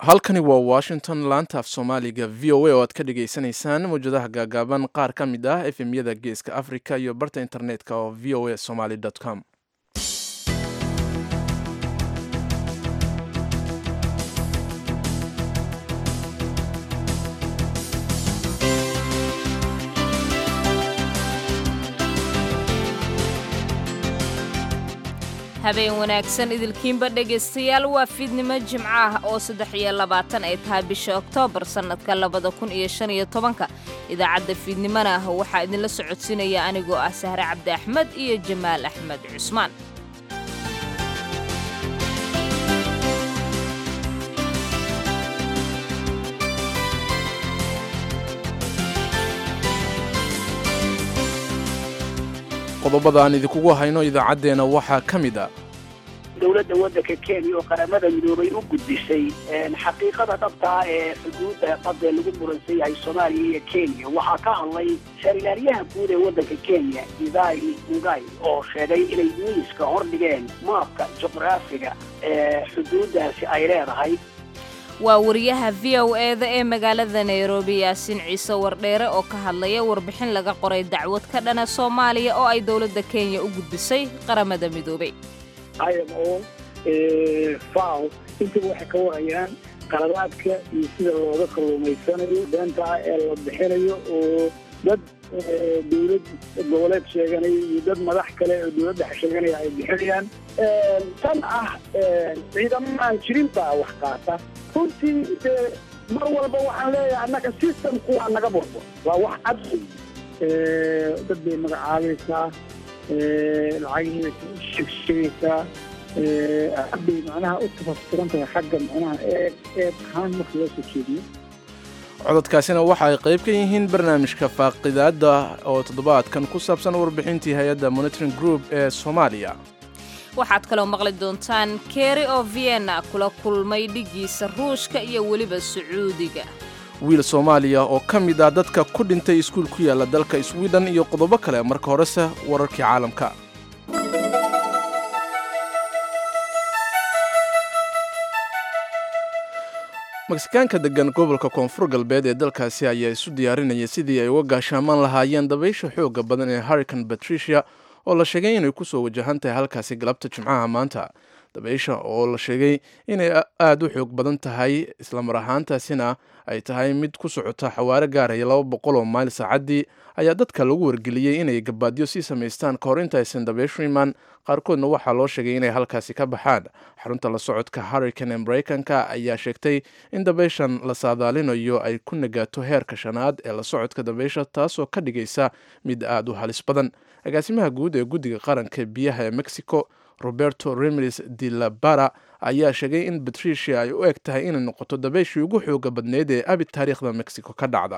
halkani waa washington laanta af soomaaliga v o a oo aad ka dhagaysanaysaan mawjadaha gaagaaban qaar ka mid ah efemyada geeska africa iyo barta internetka oo v o a somaly com habeen wanaagsan idilkiinba dhegaystayaal waa fiidnimo jimco ah oo saddex iyo labaatan ay tahay bisha oktoobar sannadka labada kun iyo shan iyo tobanka idaacadda fiidnimona ah waxaa idinla socodsiinaya anigoo ah sahre cabdi axmed iyo jamaal axmed cusmaan qodobada aan idinkugu hayno idaacaddeenna waxaa ka mid a dowladda waddanka kenya oo qaramada midoobay u gudbisay xaqiiqada dhabtaa ee xuduudda badda lagu muransan yahay soomaaliya iyo kenya waxaa ka hadlay sarilaaryaha guud ee waddanka kenya idai mugai oo sheegay inay miiska hordhigeen maabka juqraafiga ee xuduuddaasi ay leedahay waa wariyaha v o e-da ee magaalada nairobi yaasiin ciise wardheere oo ka hadlaya warbixin laga qoray dacwad ka dhana soomaaliya oo ay dowladda kenya u gudbisay qaramada midoobay imo faw intaba waxay ka warayaan qaladaadka iyo sida looga kalluumaysanayo beenta ah ee la bixinayo oo dad dowlad goboleed sheeganaya iyo dad madax kale oo dowladda sheeganaya ay bixinayaan tan ah ciidamo aan jirin baa wax qaata runtii dee mar walba waxaan leeyahay annaga systemku waa naga burbo waa wax cad dad bay magacaabaysaa lacagihii sheegshegaysaa aad bay macnaha u tafaftiran tahay xagga macnaha eed eed ahaan marka loo soo jeediyo cododkaasina waxa ay qayb ka yihiin barnaamijka faaqidaadda oo toddobaadkan ku saabsan warbixintii hay-adda monitoring group ee soomaaliya waxaad kaloo maqli doontaan keri oo vienna kula kulmay dhiggiisa ruushka iyo weliba sacuudiga wiil soomaaliya oo ka mid ah dadka ku dhintay iskuul ku yaalla dalka swiden iyo qodobo kale marka horese wararkii caalamka meksikaanka degan gobolka koonfur galbeed ee dalkaasi ayaa isu diyaarinaya sidii ay uga gaashaamaan lahaayeen dabaysha xooga badan ee harrican patricia oo la sheegay inay kusoo wajahan tahay halkaasi galabta jimcaha maanta dabaysha oo la sheegay inay aada u xoog badan tahay islamar ahaantaasina ay tahay mid ku socota xawaare gaaraya laba boqol oo mayl saacaddii ayaa dadka lagu wargeliyey inay gabaadyo sii samaystaan kahor intaysan dabayshu imaan qaarkoodna waxaa loo sheegay inay halkaasi ka baxaan xarunta la socodka harrican ee maraykanka ayaa sheegtay in dabayshan la saadaalinayo ay ku nagaato heerka shanaad ee la socodka dabaysha taasoo ka dhigaysa mid aada u halis badan agaasimaha guud ee guddiga qaranka biyaha ee mexico roberto remeres de la bara ayaa sheegay in patricia ay u eg tahay inay noqoto dabayshii ugu xooga badneyd ee abid taariikhda mexico ka dhacda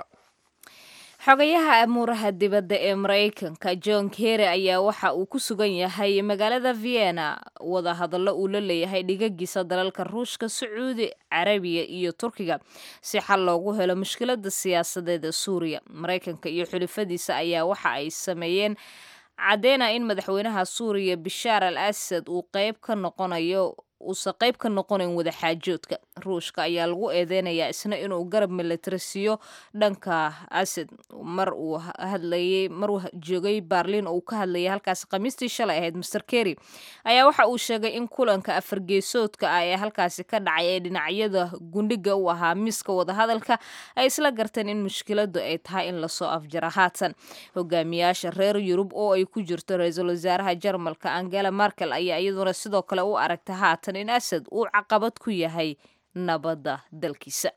xogayaha amuuraha dibadda ee maraykanka john kerry ayaa waxa uu ku sugan yahay magaalada vienna wadahadallo uu la leeyahay dhigagiisa dalalka ruushka sacuudi carabiya iyo turkiga si xal loogu helo mushkilada siyaasadeed ee suuriya maraykanka iyo xulifadiisa ayaa waxa ay sameeyeen caddeena in madaxweynaha suuriya bishaar al asad uu qayb ka noqonayo uusan qayb ka noqonayn wadaxaajoodka ruushka ayaa lagu eedeynayaa isna inuu garab milatari siiyo dhanka asad mar uu hadlayay maruu joogay baarliin oo uu ka hadlayay halkaasi khamiistii shalay ahayd master kerry ayaa waxa uu sheegay in kulanka afargeesoodka ah ee halkaasi ka dhacay ee dhinacyada gundhiga u ahaa miiska wadahadalka ay isla garteen in mushkiladu ay tahay in lasoo afjara haatan hogaamiyaasha reer yurub oo ay ku jirto ra-iisul wasaaraha jarmalka angela markel ayaa iyaduna sidoo kale u aragta haatan in asad uu caqabad ku yahay nabadda dalkiisa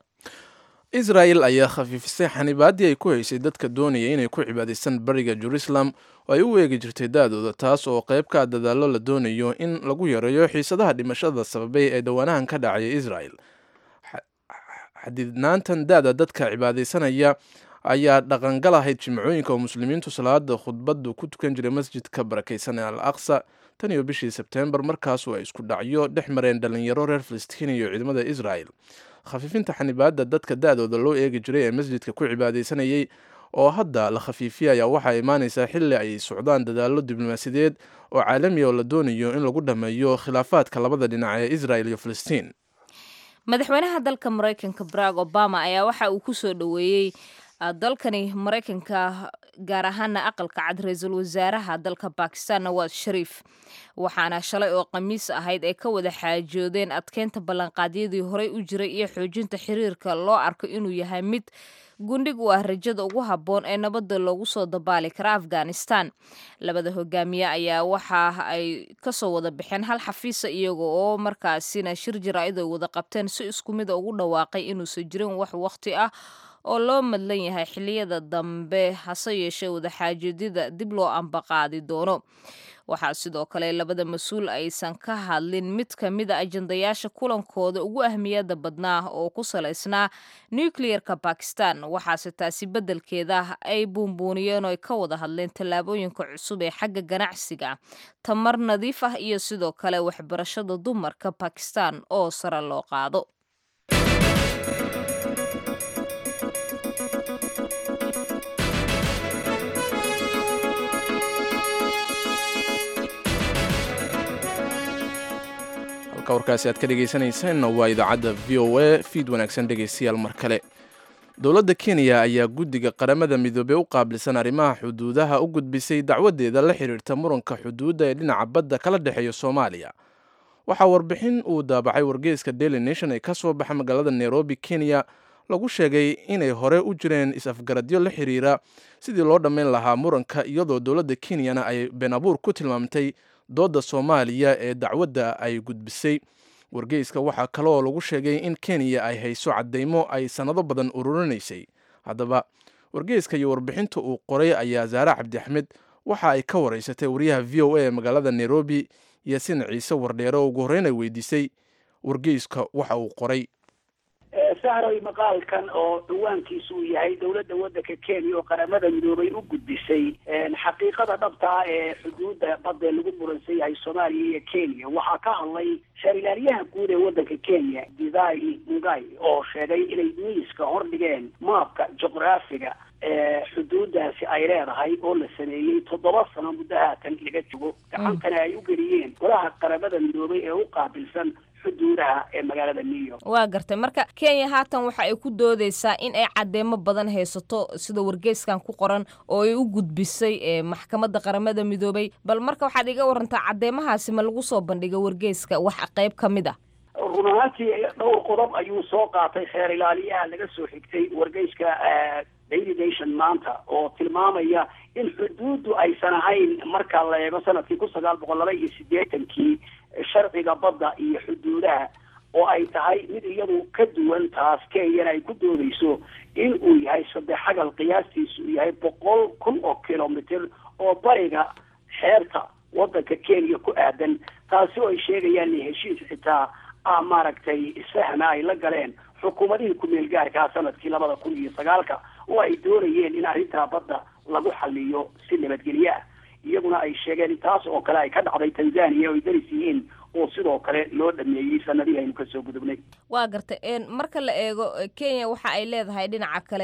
israel ayaa khafiifisay xanibaaddii ay ku haysay dadka doonaya inay ku cibaadaystaan bariga jerusalem oo ay u eegi jirtay da-dooda taas oo qayb ka dadaallo la doonayo in lagu yareeyo xiisadaha dhimashada sababay ee dhowaanahan ka dhacaya israel xadidnaantan da-da dadka cibaadaysanaya ayaa dhaqangal ahayd jimcooyinka oo muslimiintu salaada khudbadu ku tukan jiray masjidka barakaysan ee al aqsa tan iyo bishii sebtembar markaasu ay isku dhacyo dhex mareen dhalinyaro reer filistiin iyo ciidamada israel khafiifinta xanibaadda dadka da-dooda loo eegi jiray ee masjidka ku cibaadaysanayay oo hadda la khafiifiyay ayaa waxaa imaanaysaa xilli ay socdaan dadaallo diblomaasiyadeed oo caalamiya oo la doonayo in lagu dhammeeyo khilaafaadka labada dhinac ee israel iyo filistiin madaxweynaha dalka maraykanka barack obama ayaa waxa uu ku soo dhoweeyey dalkani maraykanka gaar ahaana aqalka cad ra-iisul wasaaraha dalka bakistan nawaad shariif waxaana shalay oo khamiis ahayd ay ka wada xaajoodeen adkeynta ballanqaadyadii horey u jiray iyo xoojinta xiriirka loo arko inuu yahay mid gundhig u ah rajada ugu habboon ee nabadda loogu soo dabaali kara afghanistan labada hogaamiye ayaa waxa ay kasoo wada baxeen hal xafiisa iyaga oo markaasina shir jaraa'id ay wada qabteen si isku mida ugu dhawaaqay inuusan jirin wax wakhti ah oo loo madlan yahay xiliyada dambe hase yeeshee wadaxaajoodida dib loo ambaqaadi doono waxaa sidoo kale labada mas-uul aysan ka hadlin mid ka mida ajandayaasha kulankooda ugu ahmiyada badnaa oo ku salaysnaa nucleerka bakistan waxaase taasi beddelkeeda ay buunbuuniyeen oo ay ka wada hadleen tallaabooyinka cusub ee xagga ganacsiga tamar nadiif ah iyo sidoo kale waxbarashada dumarka bakistan oo sare loo qaado halka warkaasi aad ka dhegaysanaysaanna waa idaacadda v o a fiid wanaagsan dhegaystayaal mar kale dowladda kenya ayaa guddiga qaramada midoobey u qaabilsan arrimaha xuduudaha u gudbisay dacwadeeda la xiriirta muranka xuduudda ee dhinaca badda kala dhexeeya soomaaliya waxaa warbixin uu daabacay wargeyska daily nation ee ka soo baxa magaalada nairobi kenya lagu sheegay inay hore u jireen is-afgaradyo la xiriira sidii loo dhammayn lahaa muranka iyadoo dowladda kenyana ay been abuur ku tilmaamtay doodda soomaaliya ee dacwadda ay gudbisay wargeyska waxaa kaleoo lagu sheegay in kenya ay hayso caddaymo ay sannado badan ururinaysay haddaba wargeyska iyo warbixinta uu qoray ayaa zaare cabdi axmed waxa ay ka waraysatay wariyaha v o a ee magaalada nairobi yasin ciise wardheere oo ugu horreyn ay weydiisay wargeyska waxa uu qoray sahroy maqaalkan oo dhawaankiisu uu yahay dowladda waddanka kenya oo qaramada midoobay u gudbisay xaqiiqada dhabta ah ee xuduudda badda lagu muransan yahay soomaaliya iyo kenya waxaa ka hadlay sharilaaliyaha guud ee waddanka kenya gidai mugai oo sheegay inay miiska hordhigeen maabka juqraafiga ee xuduudaasi ay leedahay oo la sameeyey toddoba sano muddo haatan laga jogo gacantana ay u geliyeen golaha qaramada midoobay ee u qaabilsan xuduudaha ee magaalada new york waa gartay marka kenya haatan waxa ay ku doodeysaa in ay caddeemo badan haysato sida wargeyskan ku qoran oo ay u gudbisay ee maxkamadda qaramada midoobay bal marka waxaad iga warantaa caddeemahaasi ma lagu soo bandhiga wargeyska wax qayb ka mid ah run ahaantii dhowr qodob ayuu soo qaatay xeer ilaaliyaha laga soo xigtay wargeyska daily nation maanta oo tilmaamaya in xuduuddu aysan ahayn marka la eego sanadkii kun sagaal boqol laba iyo siddeetankii sharciga badda iyo xuduudaha oo ay tahay mid iyadu ka duwan taas kenyana ay ku doodeyso in uu yahay saddex xagal qiyaastiisu uu yahay boqol kun oo kilomitr oo bariga xeerta waddanka kenya ku aadan taasi oo ay sheegayaan in heshiis xitaa ah maaragtay sahna ay la galeen xukuumadihii ku-meel gaarkaa sanadkii labada kun iyo sagaalka oo ay doonayeen in arrintaa badda lagu xaliyo si nabadgelye ah iyaguna ay sheegeen in taas oo kale ay ka dhacday tanzania oo ay daris yihiin oo sidoo kale loo dhameeyey sanadihii aynu kasoo gudubnay waa gartay marka la eego kenya waxa ay leedahay dhinaca kale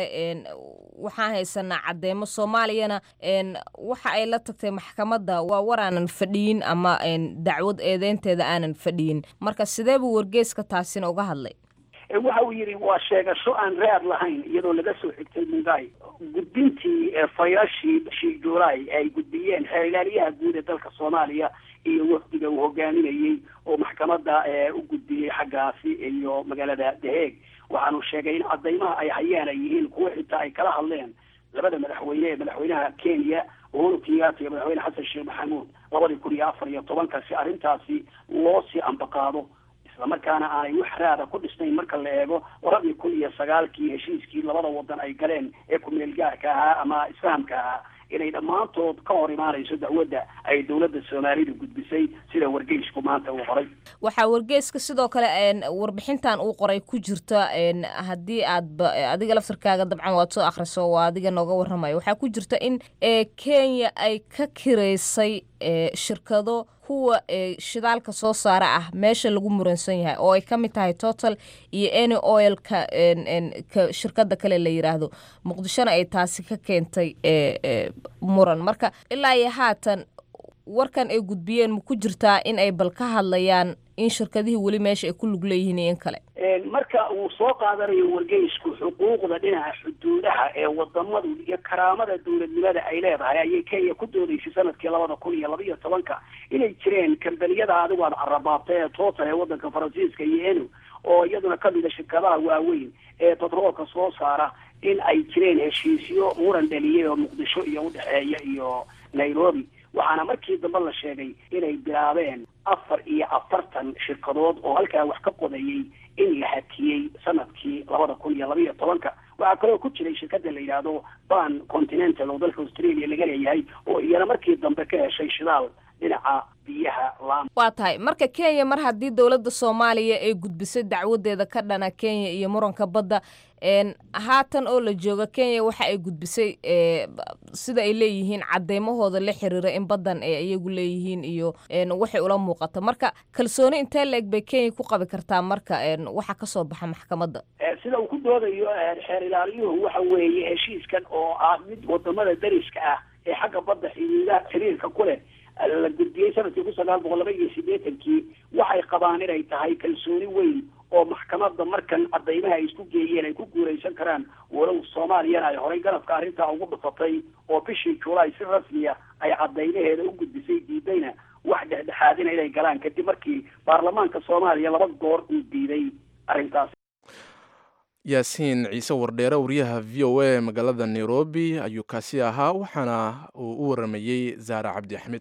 waxaan haysanaa caddeemo soomaaliyana waxa ay la tagtay maxkamadda waa war aanan fadhiyin ama dacwad eedeynteeda aanan fadhiyin marka sidee buu wargeyska taasina uga hadlay waxa uu yidhi waa sheegasho aan raad lahayn iyadoo laga soo xigtay mungai gudbintii fayashii bishii juulaay ay gudbiyeen xeer ilaaliyaha guud ee dalka soomaaliya iyo wafdiga uu hogaaminayey oo maxkamadda u gudbiyey xaggaasi iyo magaalada daheeg waxaanu sheegay in caddaymaha ay hayaan ay yihiin kuwo xitaa ay kala hadleen labada madaxweyne ee madaxweynaha kenya uhuru kenyatta iyo madaxweyne xasan sheekh maxamuud labadii kun iyo afar iyo tobanka si arrintaasi loo sii ambaqaado islamarkaana aanay wax raada ku dhisnayn marka la eego labadii kun iyo sagaalkii heshiiskii labada wadan ay galeen ee ku-meel gaarka ahaa ama isfahamka ahaa inay dhammaantood ka hor imaanayso dacwadda ay dowladda soomaalida gudbisay sida wargeysku maanta uu qoray waxaa wargeyska sidoo kale warbixintan uu qoray ku jirta haddii aadba adiga laftarkaaga dabcan waad soo akhriso waa adiga nooga warramayo waxaa ku jirta in kenya ay ka kiraysay shirkado kuwa shidaalka soo saara ah meesha lagu muransan yahay oo ay ka mid tahay total iyo any oilka ka shirkada kale la yiraahdo muqdishona ay taasi ka keentay muran marka ilaa iyo haatan warkan ay gudbiyeen ma ku jirtaa in ay bal ka hadlayaan in shirkadihii weli meesha ay ku lug leeyihiin iyo in kale marka uu soo qaadanayo wargeysku xuquuqda dhinaca xuduudaha ee wadamadu iyo karaamada dowladnimada ay leedahay ayay kenya ku doodaysay sanadkii labada kun iyo laba iyo tobanka inay jireen kambaniyada adigu aad carabaabtay ee total ee wadanka faransiiska iyo enu oo iyaduna kamida shirkadaha waaweyn ee batroolka soo saara in ay jireen heshiisyo muran dhaliyay oo muqdisho iyo udhexeeya iyo nairobi waxaana markii dambe la sheegay inay bilaabeen afar iyo afartan shirkadood oo halkaa wax ka qodayay in la hakiyey sanadkii labada kun iyo laba iyo tobanka waxaa kaloo ku jiray shirkada la yidhaahdo ban continental oo dalka australia laga leeyahay oo iyana markii dambe ka heshay shidaal dhinaca biyaha laam waa tahay marka kenya mar haddii dowladda soomaaliya ay gudbisay dacwadeeda ka dhana kenya iyo muranka badda haatan oo la jooga kenya waxa ay gudbisay sida ay leeyihiin cadeymahooda la xiriira in baddan ay iyagu leeyihiin iyo waxay ula muuqata marka kalsooni intee la-eg bay kenya ku qabi kartaa marka waxa kasoo baxa maxkamadda sida uu ku doodayo xeer ilaaliyuhu waxa weeye heshiiskan oo ah mid wadamada dariska ah ee xagga badda xiriira xiriirka ku leh la gudbiyey sanadkii kun sagaal boqol laba iyo siddeetankii waxay qabaan inay tahay kalsooni weyn oo maxkamadda markan cadaymaha ay isku geeyeen ay ku guuraysan karaan walow soomaaliyana ay horay garabka arrintaa ugu dhufatay oo bishii julaay si rasmiya ay cadaymaheeda u gudbisay diidayna wax dhexdhexaadina inay galaan kadib markii baarlamaanka soomaaliya laba goor uu diiday arrintaas yaasiin ciise wardheere wariyaha v o a magaalada nairobi ayuu kaasi ahaa waxaana uu u waramayey zaara cabdi axmed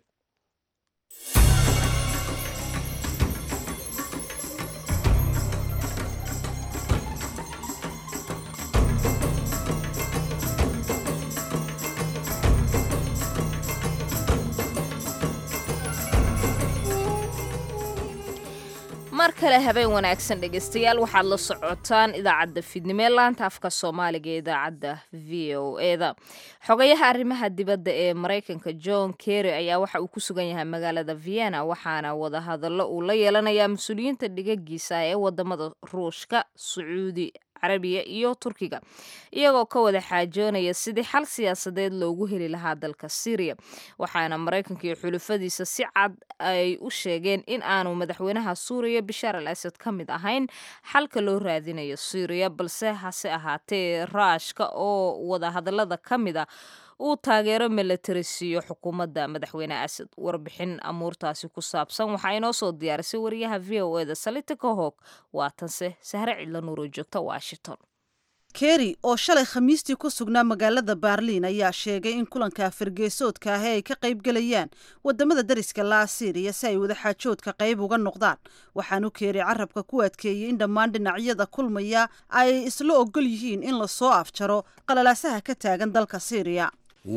mar kale habeen wanaagsan dhegeystayaal waxaad la socotaan idaacadda fiidnimo ee laanta afka soomaaliga ee idaacadda v o eda xogayaha arrimaha dibadda ee maraykanka john kerry ayaa waxa uu ku sugan yahay magaalada vienna waxaana wadahadallo uu la yeelanayaa mas-uuliyiinta dhigagiisa ee wadamada ruushka sacuudi carabiya iyo turkiga iyagoo ka wada xaajoonaya sidii xal siyaasadeed loogu heli lahaa dalka syriya waxaana maraykanka iyo xulufadiisa si cad ay u sheegeen in aanu madaxweynaha suuriya bishaar al asad ka mid ahayn xalka loo raadinayo syriya balse hase ahaatee raashka oo wadahadalada ka mid a uu taageero milatari siiyo xukuumadda madaxweyne asad warbixin amuurtaasi ku saabsan waxaa inoo soo diyaarisay wariyaha v o eda salita kahog waatanse sahre cidla nuuro joogta washington keri oo shalay khamiistii ku sugnaa magaalada baarliin ayaa sheegay in kulanka fargeesoodka ahi ay ka qayb gelayaan wadamada dariska laa siiriya si ay wadaxaajoodka qayb uga noqdaan waxaanu keeri carabka ku adkeeyey in dhammaan dhinacyada kulmaya ay isla ogol yihiin in lasoo afjaro qalalaasaha ka taagan dalka siiriya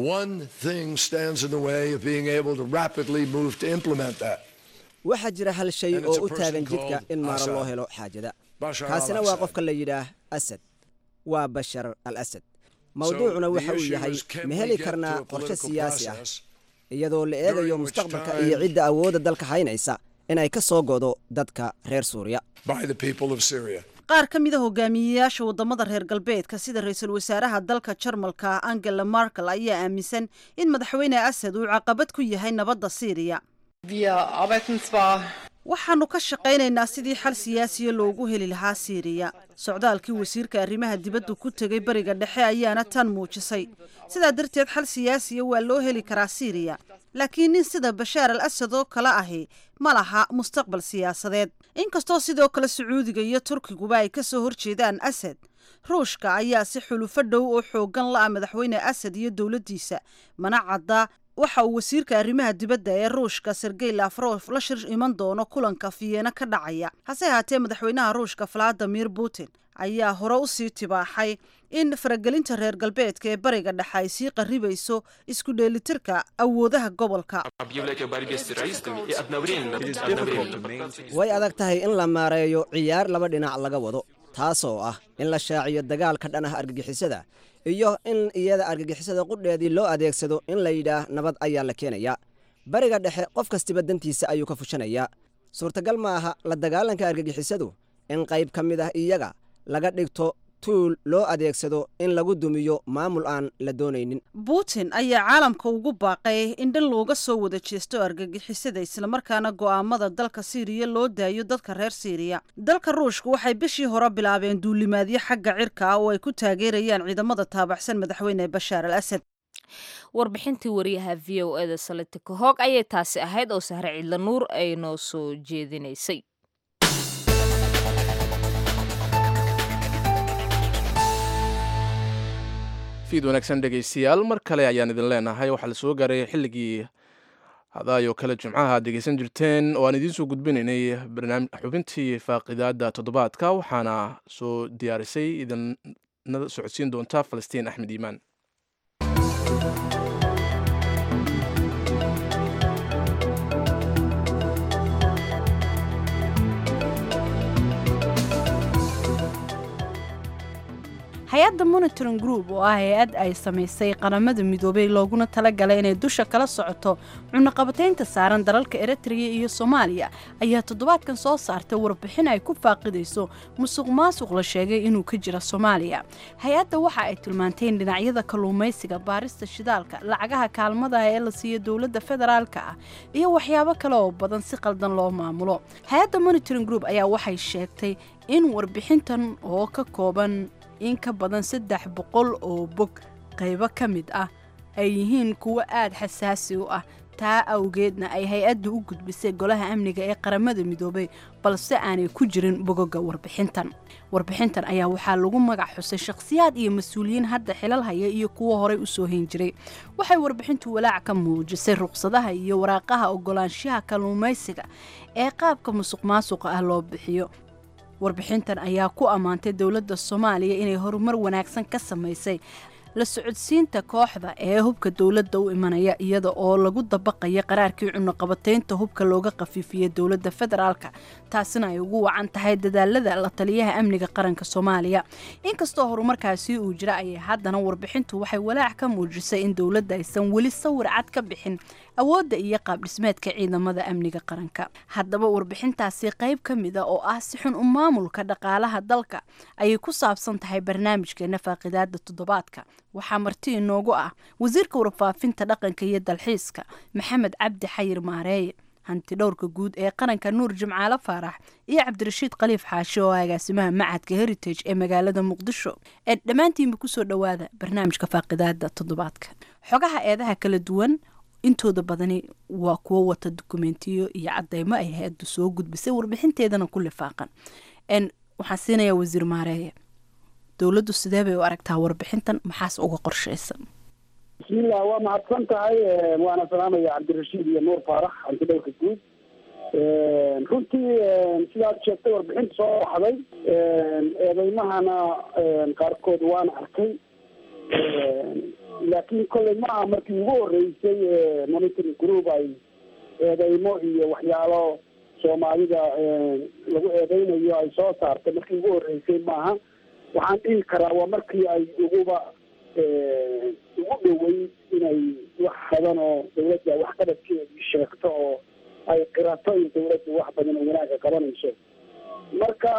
waxaa jira hal shay oo u taagan jidka in maaro loo helo xaajada kaasina waa qofka la yidhaah asad waa bashar al asad mawduucuna waxa uu yahay ma heli karnaa qorshe siyaasi ah iyadoo la eegayo mustaqbalka iyo cidda awoodda dalka haynaysa inay ka soo godo dadka reer suuriya qaar ka mida hogaamiyeyaasha wadamada reer galbeedka sida ra-iisul wasaaraha dalka jarmalka angela markel ayaa aaminsan in madaxweyne asad uu caqabad ku yahay nabadda siiriya waxaanu ka shaqaynaynaa sidii xal siyaasiya loogu heli lahaa siiriya socdaalkii wasiirka arrimaha dibaddu ku tegay bariga dhexe ayaana tan muujisay sidaa darteed xal siyaasiya waa loo heli karaa siiriya laakiin nin sida bashaar al asad oo kale ahi ma laha mustaqbal siyaasadeed inkastoo sidoo kale sacuudiga iyo turkiguba ay ka soo horjeedaan asad ruushka ayaa si xulufo dhow oo xoogan la-a madaxweyne asad iyo dowladdiisa mana cadda waxa uu wasiirka arrimaha dibadda ee ruushka sergey lafrof la shir iman doono kulanka fiyeena ka dhacaya hase ahaatee madaxweynaha ruushka valadimir putin ayaa hore u sii tibaaxay in faragelinta reer galbeedka ee bariga dhexe ay sii qaribayso isku dheelitirka awoodaha gobolka way adag tahay in la maareeyo ciyaar laba dhinac laga wado taasoo ah in la shaaciyo dagaalka dhan ah argagixisada iyo in iyada argagixisada qudheedii loo adeegsado in la yidhaah nabad ayaa la keenayaa bariga dhexe qof kastiba dantiisa ayuu ka fushanayaa suurtagal ma aha la dagaalanka argagixisadu in qayb ka mid ah iyaga laga dhigto tuul loo adeegsado in lagu dumiyo maamul aan la doonaynin putin ayaa caalamka ugu baaqay in dhan looga soo wada jeesto argagixisada islamarkaana go'aamada dalka siiriya loo daayo dadka reer siiriya dalka ruushka waxay bishii hore bilaabeen duulimaadyo xagga cirka ah oo ay ku taageerayaan ciidamada taabaxsan madaxweyne bashaar al asad warbixintii wariyaha v o eda salitika hoog ayay taasi ahayd oo sahre cidla nuur ay noo soo jeedinaysay fiid wanaagsan dhegaystayaal mar kale ayaan idin leenahay waxaa la soo gaaray xilligii hadaayoo kale jimcaha aad dhegaysan jirteen oo aan idiin soo gudbinaynay xubintii faaqidaada toddobaadka waxaana soo diyaarisay idinna socodsiin doonta falastiin axmed iimaan hay-adda monitoring group oo ah hay-ad ay samaysay qaramada midoobay looguna talagalay inay dusha kala socoto cunaqabataynta saaran dalalka eritrea iyo soomaaliya ayaa toddobaadkan soo saartay warbixin ay ku faaqidayso musuq maasuq la sheegay inuu ka jira soomaaliya hay-adda waxa ay tilmaantay in dhinacyada kalluumaysiga baarista shidaalka lacagaha kaalmada ee la siiyo dowladda federaalka ah iyo waxyaabo kale oo badan si qaldan loo maamulo hay-adda monitoring group ayaa waxay sheegtay in warbixintan oo ka kooban in ka badan saddex boqol oo bog qaybo ka mid ah ay yihiin kuwo aada xasaasi u ah taa awgeedna ay hay-addu u gudbisay golaha amniga ee qaramada midoobay balse aanay ku jirin bogoga warbixintan warbixintan ayaa waxaa lagu magac xusay shakhsiyaad iyo mas-uuliyiin hadda xilal haya iyo kuwo horey usoo hayn jiray waxay warbixintu walaac ka muujisay ruqsadaha iyo waraaqaha ogolaanshaha kalluumaysiga ee qaabka musuq maasuqa ah loo bixiyo warbixintan ayaa ku ammaantay dowladda soomaaliya inay horumar wanaagsan ka samaysay la socodsiinta kooxda ee hubka dowladda u imanaya iyada oo lagu dabaqaya qaraarkii cunaqabataynta hubka looga qafiifiyey dowladda federaalka taasina ay ugu wacan tahay dadaalada la taliyaha amniga qaranka soomaaliya inkastoo horumarkaasi uu jira ayay haddana warbixintu waxay walaac ka muujisay in dowladda aysan weli sawir cad ka bixin awoodda iyo qaabdhismeedka ciidamada amniga qaranka haddaba warbixintaasi qayb ka mida oo ah si xun u maamulka dhaqaalaha dalka ayay ku saabsan tahay barnaamijkeena faaqidaada toddobaadka waxaa marti inoogu ah wasiirka warfaafinta dhaqanka iyo dalxiiska maxamed cabdi xayir maareeye hanti dhowrka guud ee qaranka nuur jimcaale faarax iyo cabdirashiid khaliif xaashi oo agaasimaha macadka heritage ee magaalada muqdisho ee dhammaantiinba kusoo dhowaada barnaamijka faaqidaada toddobaadka xogaha eedaha kala duwan intooda badani waa kuwo wata dukumentiyo iyo cadeymo ay hay-addu soo gudbisay warbixinteedana ku lifaaqan waxaan siinayaa wasiir maareeye dowladdu sidee bay u aragtaa warbixintan maxaas uga qorshaysan bismillah waa mahadsan tahay waana salaamaya cabdirashiid iyo nuur faarax hanti dhowrka guud runtii sidaad sheegtay warbixinta soo baxday eedeymahana qaarkood waana arkay laakiin kolley maaha markii ugu horeysay monitoring group ay eedeymo iyo waxyaalo soomaalida lagu eedeynayo ay soo saartay markii ugu horeysay maaha waxaan dhihi karaa waa markii ay uguba ugu dhoweyd inay wax badan oo dawladda waxqabadkeedii sheegto oo ay qirato in dawladdu wax badan oo wanaagga qabanayso marka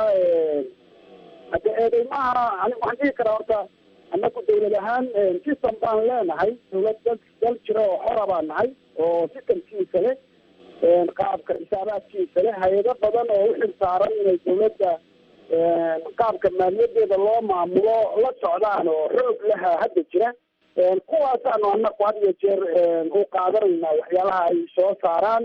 hadda eedeymaha ani waxaan dhihi karaa horta annagu dawlad ahaan system baan leenahay dawlad dal dal jira oo xora baan nahay oo systemkiisa leh qaabka xisaabaadkiisa leh hay-ado badan oo uxil saaran inay dawladda qaabka maaliyadeeda loo maamulo la socdaan oo xoog laha hadda jira kuwaasaanu anaku had iyo jeer u qaadanaynaa waxyaalaha ay soo saaraan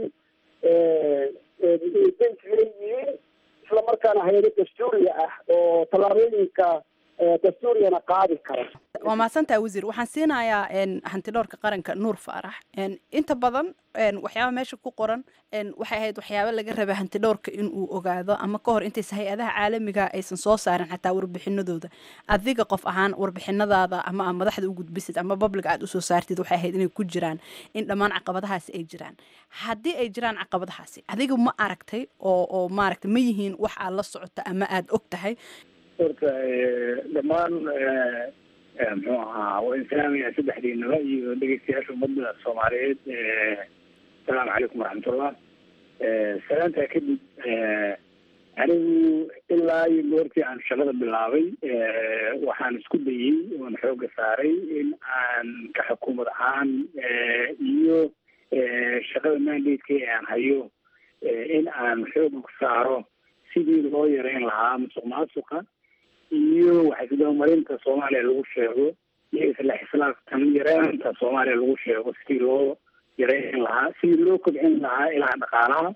yihiin isla markaana hay-ado dastuuriya ah oo tallaabooyinka dastuuriyana qaadi kara waa mahadsantaha wasiir waxaan siinayaa hantidhowrka qaranka nuur faarax inta badan waxyaaba meesha ku qoran waxay ahayd waxyaaba laga raba hantidhowrka inuu ogaado ama ka hor intaysa hay-adaha caalamiga aysan soo saarin xataa warbixinadooda adiga qof ahaan warbixinadaada ama madaxda u gudbisid ama babliga aad usoo saartid waxay ahayd inay ku jiraan in dhammaan caqabadahaasi ay jiraan haddii ay jiraan caqabadahaasi adiga ma aragtay oo oo maaragtay ma yihiin wax aad la socota ama aada og tahay horta dhammaan muxuu ahaa waa islaamaya saddexdiinaba iyo dhegeystayaasha ummadda soomaaliyeed asalaamu calaykum waraxmatullah salaantaa kadib anigu ilaa iyo goortii aan shaqada bilaabay waxaan isku dayey oon xooga saaray in aan ka xukuumad ahaan iyo shaqada mandate-ka ee aan hayo in aan xooga ku saaro sidii loo yareyn lahaa musuq maasuqa iyo waxisdabamarinta soomaaliya lagu sheego iyo isla xislaaftan yareynta soomaaliya lagu sheego sidii loo yareyn lahaa sidii loo kobcin lahaa ilaha dhaqaalaha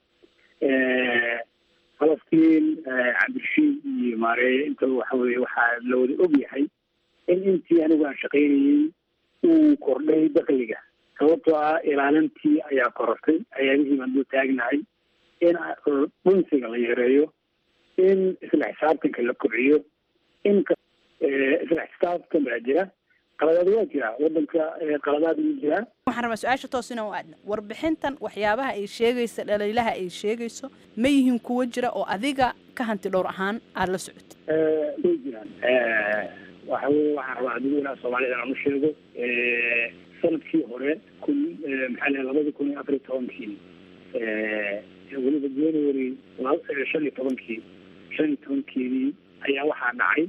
falastiin cabdirashiid iyo maareeye intaba waxa weye waxaa la wada og yahay in intii anigu aan shaqaynayey uu kordhay dakliga sababtoo ah ilaalintii ayaa korortay ayaabihii baan dul taagnahay in dhunsiga la yareeyo in isla xisaabtanka la kobciyo in isla xisaabtan baa jira qaladaad waa jira wadanka qaladaad wuu jiraa waxaan rabaa su-aasha toos inaan u aadna warbixintan waxyaabaha ay sheegaysa dhaliilaha ay sheegayso ma yihiin kuwo jira oo adiga ka hanti dhowr ahaan aada la socotid way jiraan waxa weye waxaan rabaa dadweynaha soomaalida inaan u sheego sanadkii hore kun maxaa lehay labada kun iyo afar iyo tobankii weliba january shan iyo tobankii shan iyo tobankeedii ayaa waxaa dhacay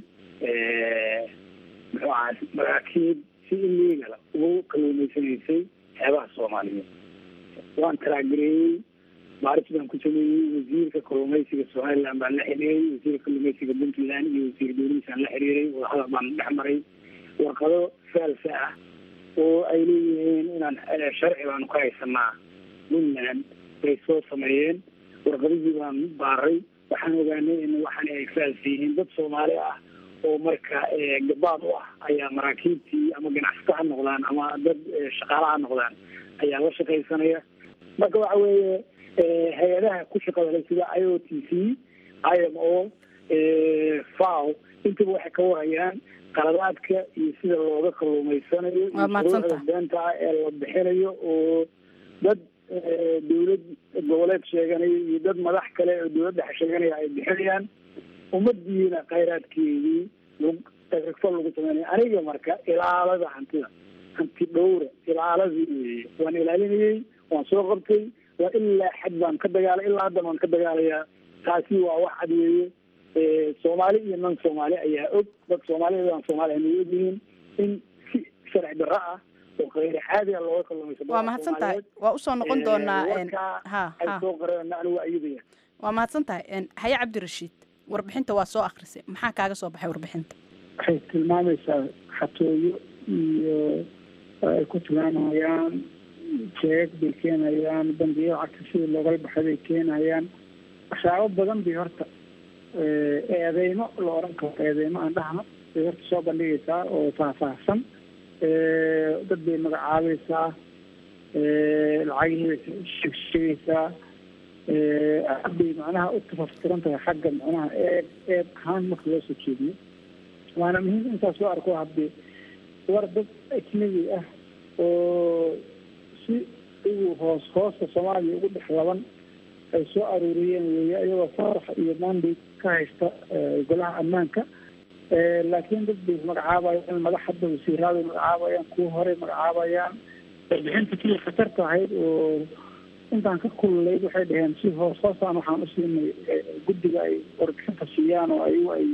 muxuu ahaa maraakiib si illegal ugu kalluumaysanaysay xeebaha soomaaliyeed waan taraagireeyey baaris baan ku sameeyey wasiirka kalluumaysiga somaliland baan la xiriiray wasiirka kalluumaysiga puntland iyo wasiir dowladiisaan la xiriiray wadahadal baan dhex maray warqado faalsa ah oo ay leeyihiin inaan sharci baanu ka haysanaa puntland bay soo sameeyeen warqadihii baan baaray waxaan ogaanay in waxan ay faalsa yihiin dad soomaali ah oo marka gabaad u ah ayaa maraakiibtii ama ganacsato ha noqdaan ama dad shaqaala ha noqdaan ayaa la shaqaysanaya marka waxa weeye hay-adaha ku shaqada le sida i o t c i m o faw intaba waxay ka warayaan qaladaadka iyo sida looga kalluumaysanayo iyo shuruucda beenta ah ee la bixinayo oo dad dawlad goboleed sheeganaya iyo dad madax kale oo dawladda sheeganaya ay bixinayaan ummadiina khayraadkeedii fal lagu sameynaya aniga marka ilaalada hantida hanti dhowra ilaaladii weeye waan ilaalinayey waan soo qabtay waa ilaa xad baan ka dagaalay ilaa haddan waan ka dagaalayaa taasi waa wax cad weeye soomaali iyo nan soomaali ayaa og dad soomaaliyad aan soomaali hanay og yihiin in si sharci darro ah oo khayri caadi ah looga kalluumaysa waa mahadsan tahay waa usoo noqon doonaa ha ay ha soo qoreen anigu waa iyadaya waa mahadsan tahay haye cabdirashiid warbixinta waa soo akrisay maxaa kaaga soo baxay warbixinta waxay tilmaamaysaa xatooyo iyo ay ku tilmaamayaan jeeg bay keenayaan bangiyo lacagta sidii loogala baxay bay keenayaan waxyaabo badan bay horta eedeymo la oran karo eedeymo aan dhahno bay horta soo bandhigaysaa oo faahfaahsan dad bay magacaabaysaa lacagihii bay sheegsheegaysaa aad bay macnaha u tafaftiran tahay xagga macnaha eeg eeg ahaan marka loo soo jeediyo waana muhiim intaas loo arko haddii war dad ajnabi ah oo si igu hoos hoosta soomaaliya ugu dhex laban ay soo aruuriyeen weeye iyagoo farax iyo mandate ka haysta golaha ammaanka laakiin dad bay magacaabayaan madax hadda wasiiraaday magacaabayaan kuwa horey magacaabayaan warbixinta kii khatarta ahayd oo intaan ka kululayd waxay dhaheen si hoos hoosaan waxaan usiinay guddiga ay warbixinta siiyaan oo ayagu ay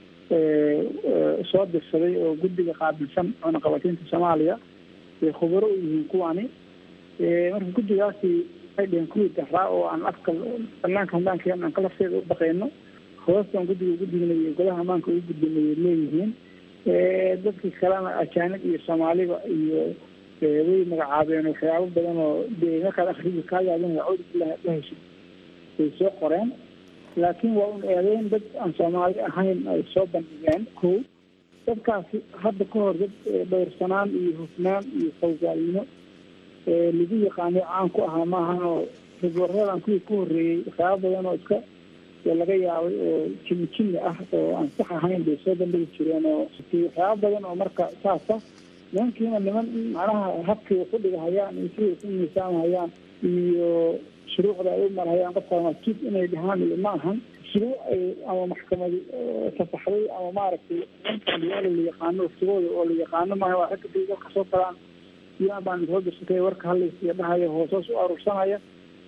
soo dirsaday oo guddiga qaabilsan cunaqabataynta soomaaliya bay khubaro u yihiin kuwani marka guddigaasi waxay dhaheen kuwii daraa oo aan afka banaanka hambaankeena aan kalafteeda u dhaqeyno hoostan guddiga ugu dignayo golaha ammaanka ugu gudbinayay leeyihiin dadkii kalena ajaanib iyo soomaaliba iyo way magacaabeen waxyaabo badan oo dee markaad akrigi kaa yaabin cawd la heshid bay soo qoreen laakiin waa un eedeyn dad aan soomaali ahayn ay soo bandhigeen ko dadkaasi hadda ka hor dad dhowrsanaan iyo hufnaan iyo fawgaalnimo lagu yaqaano caan ku ahaa maahan oo ragwaradan kuwii ku horreeyey waxyaabo badan oo iska laga yaabay oo jimi jimi ah oo aan sax ahayn bay soo bandhigi jireen oo waxyaabo badan oo marka saasa nimankiina niman macnaha habkii ku dhigahayaan iyo siday ku miisaamhayaan iyo shuruucda ay u marhayaan qofka masjid inay dhahaan iyo ma ahan shuruuc ay ama maxkamad fasaxday ama maaragtay nimankan la yaqaano waftigooda oo la yaqaano maaha waa ragga day dalka soo galaan iyaan baan soo dirsatay warka hadlaysiya dhahaya hoosoos u aruursanaya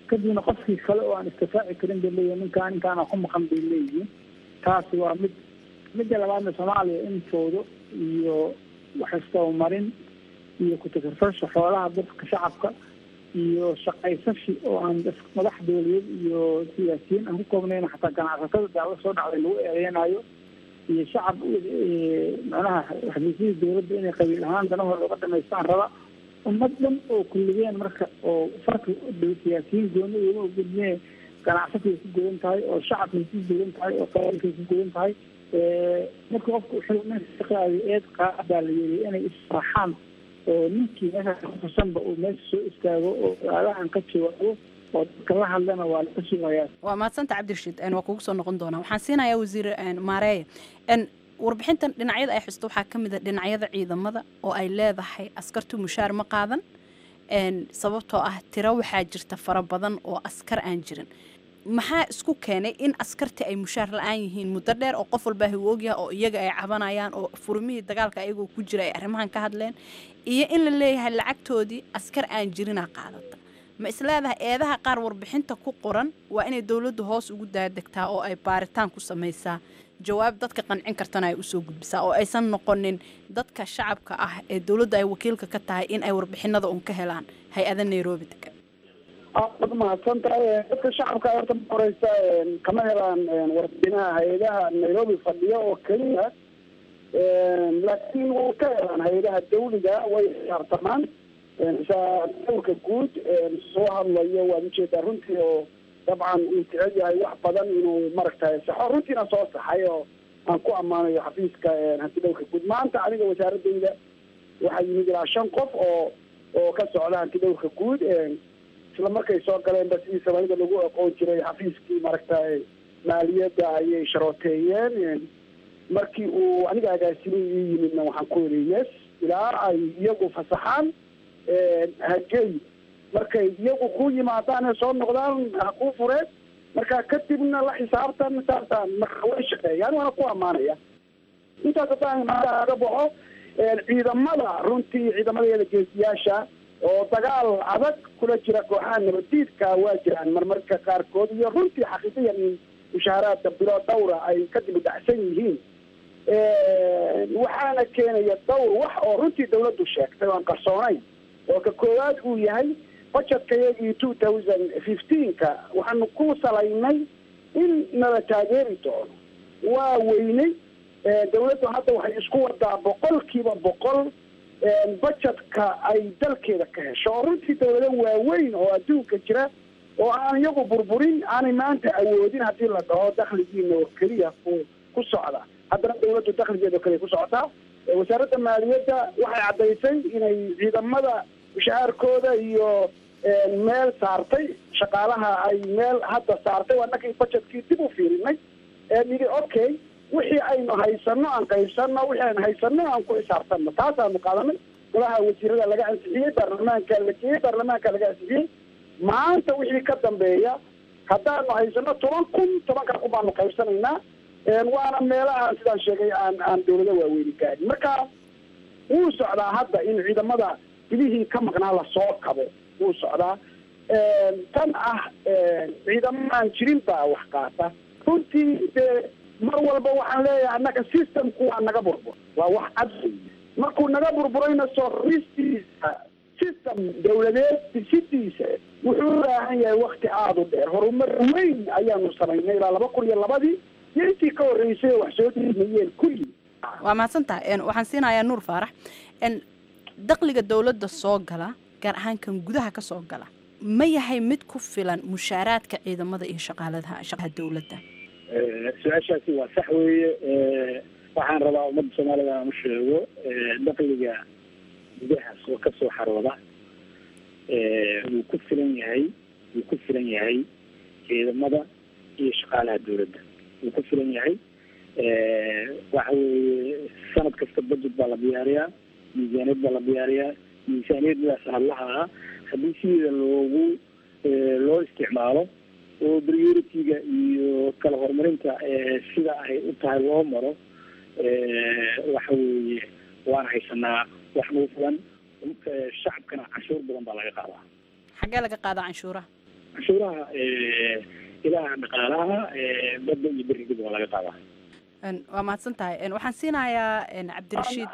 kadibna qofkii kale oo aan istifaaci karin bay leeyihin ninkaa ninkaana ku maqan bay leeyihiin taasi waa mid midda labaadna soomaaliya in foodo iyo waxistabamarin iyo ku-takafasha xoolaha dadka shacabka iyo shaqaysashi oo aan madax dowladeed iyo siyaasiyiin aan ku koobnayn xataa ganacsatada daala soo dhacday lagu eedeynayo iyo shacab macnaha xafiisyadii dowladda inay qabiil ahaan danahooda uga dhamaystaan raba ummad dhan oo kulligeen marka oo farki siyaasiyiin gooni uga gudmee ganacsatay ku godan tahay oo shacabkay ku godan tahay oo qabiilkay ku godan tahay marka qofka shaqaadi eed qaad baa la yiri inay israaxaan oo ninkii meesha kufusanba uu meesha soo istaago oo aadahan ka jawaabo oo dadka la hadlana waa laga sugayaa waa mahadsanta cabdirashiid waa kugu soo noqon doonaa waxaan siinayaa wasiir maareeye warbixintan dhinacyada ay xusto waxaa ka mid a dhinacyada ciidamada oo ay leedahay askartu mushaar ma qaadan sababtoo ah tiro waxaa jirta fara badan oo askar aan jirin maxaa isku keenay in askartii ay mushaar la-aan yihiin muddo dheer oo qof walbaa higu ogyaha oo iyaga ay cabanayaan oo furmihii dagaalka ayagoo ku jira ay arrimahan ka hadleen iyo in la leeyahay lacagtoodii askar aan jirinaa qaadata ma isleedahay eedaha qaar warbixinta ku qoran waa inay dowladdu hoos ugu daadegtaa oo ay baaritaan ku samaysaa jawaab dadka qancin kartana ay usoo gudbisaa oo aysan noqonin dadka shacabka ah ee dowladda ay wakiilka ka tahay in ay warbixinada un ka helaan hay-ada nairobi degan aad mahadsan tahay dadka shacabka horta ma horeysa kama helaan warbixinaha hay-adaha nairobi fadhiyo oo keliya laakiin way ka helaan hay-adaha dawliga way xisaabtamaan dowlka guud soo hadlayo waad ujeedaa runtii oo dabcan uu jecel yahay wax badan inuu maaragtay saxo runtiina soo saxay oo aan ku ammaanayo xafiiska hanti dhowrka guud maanta aniga wasaaradayda waxaa yimid ilaa shan qof oo oo ka socda hanti dhowrka guud isla markay soo galeenba sidii soomaalida lagu aqoon jiray xafiiskii maaragtay maaliyadda ayay sharooteeyeen markii uu aniga agaasimay ii yimidna waxaan ku yidhi yes ilaa ay iyagu fasaxaan hagey markay iyagu ku yimaadaan ee soo noqdaan ha kuu fureen marka kadibna la xisaabtan saasaan marka way shaqeeyaan waana ku ammaanaya intaas haddaan aga baxo ciidamada runtii ciidamadeeda geesiyaasha oo dagaal adag kula jira kooxaha nabadiidka waa jiraan marmarka qaarkood iyo runtii xaqiiqiyan in mushaaharaadka bilo dhawra ay ka dibudhacsan yihiin waxaana keenaya dhowr wax oo runtii dawladdu sheegtay oo aan qarsoonayn oo ka koowaad uu yahay budgetka iyagii two thousand fifteenka waxaanu ku salaynay in nala taageeri doono waa weynay dawladdu hadda waxay isku wadaa boqolkiiba boqol budgetka ay dalkeeda ka hesho oo runtii dawlado waaweyn oo adduunka jira oo aan iyagu burburin aanay maanta awoodin haddii la dhaho dakhligiina oo keliya ku ku socda haddana dawladdu dakhligeeda oo keliya ku socotaa wasaaradda maaliyadda waxay caddaysay inay ciidamada mushahaarkooda iyo meel saartay shaqaalaha ay meel hadda saartay waa nakii budgetkii dib u fiirinay nidhi okay wixii aynu haysano aan qaybsano wixii aynu haysano aan ku xisaabtano taasaanu qaadanay golaha wasiirada laga ansixiyey baarlamaanka la geeyey baarlamaanka laga ansixiyey maanta wixii ka dambeeya haddaanu haysano toban kun tobanka kun baanu qaybsanaynaa waana meelaha sidaan sheegay aan aan dawlado waaweyni gaarin marka wuu socdaa hadda in ciidamada bilihii ka maqnaa lasoo kabo wuu socdaa tan ah ciidamo aan jirin baa wax qaata runtii dee mar walba waxaan leeyahay annaga systemku waa naga burbur waa wax cad markuu naga burburayna soo ristiisa system dawladeed dhisidiisa wuxuu u baahan yahay wakti aada u dheer horumar weyn ayaanu samaynay ilaa laba kun iyo labadii iyo intii ka horreysay oo wax soo dhiimayeen kulli waa mahadsan tahay waxaan siinayaa nuur faarax dakhliga dowladda soo gala gaar ahaan kan gudaha ka soo gala ma yahay mid ku filan mushaaraadka ciidamada iyo shaqaaladaha shaqaha dowladda su-aashaasi waa sax weeye waxaan rabaa ummadda soomaalida aan u sheego dakhliga gudaha soo ka soo xarooda wuu ku filan yahay wuu ku filan yahay ciidamada iyo shaqaalaha dowladda wuu ku filan yahay waxa weeye sanad kasta budget baa la diyaariyaa miisaaniyad baa la diyaariyaa miisaaniyadda sanadlaha ah haddii sideeda loogu loo isticmaalo oo priority-ga iyo kala horumarinta sida ay u tahay loo maro waxa weeye waan haysanaa wax nagu filan shacabkana canshuur badan baa laga qaadaa xaggee laga qaadaa canshuuraha canshuuraha ilaha dhaqaalaha badda iyo berigiba waa laga qaadaa waa mahadsan tahay waxaan siinayaa cabdirashiid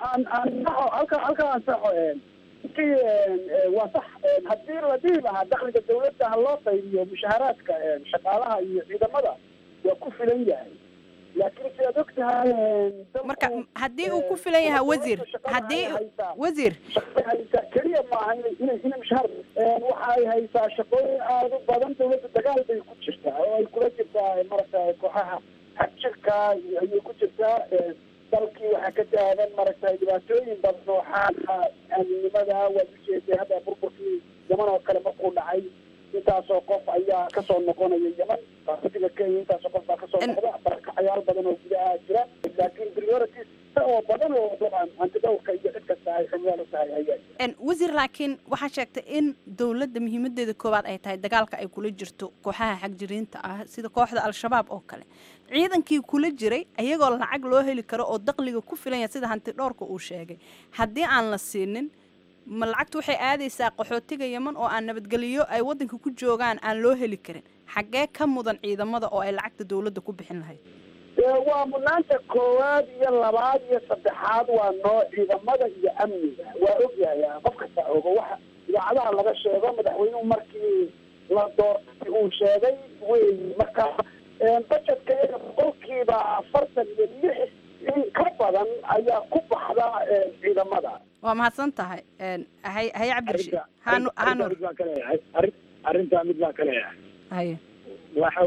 halka halka aan saxo intii waa sax haddii la dhihi lahaa dakhliga dawladda ha loo qaybiyo mushaharaadka shaqaalaha iyo ciidamada waa ku filan yahay laakiin sidaad og tahay marka haddii uu ku filan yahay wasiir haddii wasiir haysaa keliya maaha inay inay inay mushahar waxay haysaa shaqooyin aada u badan dawladda dagaal bay ku jirtaa oo ay kula jirtaa maragta kooxaha xagjirka ayay ku jirtaa dalkii waxaa ka taagan maragtay dhibaatooyin badan oo xaala aaminimada waad ujeeday hadda burburkii yaman oo kale markuu dhacay intaasoo qof ayaa kasoo noqonaya yaman qaxootiga kenya intaasoo qof baa kasoo noqda barakacayaal badan oo gudaha jira laakiin priorities oo badan oo dabcan antidowrka iyo cid kasta ay xubnaal u tahay ayaa wasiir laakiin waxaa sheegtay in dowladda muhiimadeeda koowaad ay tahay dagaalka ay kula jirto kooxaha xagjiriinta ah sida kooxda al-shabaab oo kale ciidankii kula jiray ayagoo lacag loo heli karo oo daqliga ku filan yahay sida hanti dhowrka uu sheegay haddii aan la siinin ma lacagtu waxay aadaysaa qaxootiga yeman oo aan nabadgeliyo ay waddanka ku joogaan aan loo heli karin xaggee ka mudan ciidamada oo ay lacagta dowladda ku bixin lahayd waa mudnaanta koowaad iyo labaad iyo saddexaad waa noo ciidamada iyo amniga waa ogyahay qof kasta ogo waxa idaacadaha laga sheego madaxweynuhu markii la doortay uu sheegay wey marka bajetka iyaga boqolkiiba afartan iyo lix in ka badan ayaa ku baxda ciidamada waa mahadsan tahay hay haye cabdirashiid hanu hanur mid baan ka leeyahay arrin arrintaa mid baan ka leeyahay haye waxa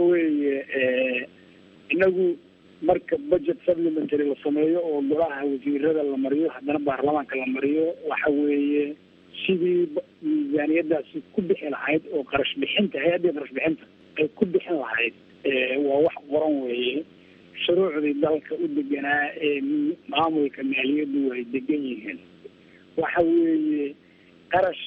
weeye inagu marka budget supplementary la sameeyo oo golaha wasiirada la mariyo haddana baarlamaanka la mariyo waxa weeye sidii miisaaniyadaasi ku bixi lahayd oo qarash bixinta hay-addii qarash bixinta ay ku bixin lahayd waa wax qoran weeye shuruucdii dalka u deganaa ee maamulka maaliyaddu ay degan yihiin waxa weeye qarash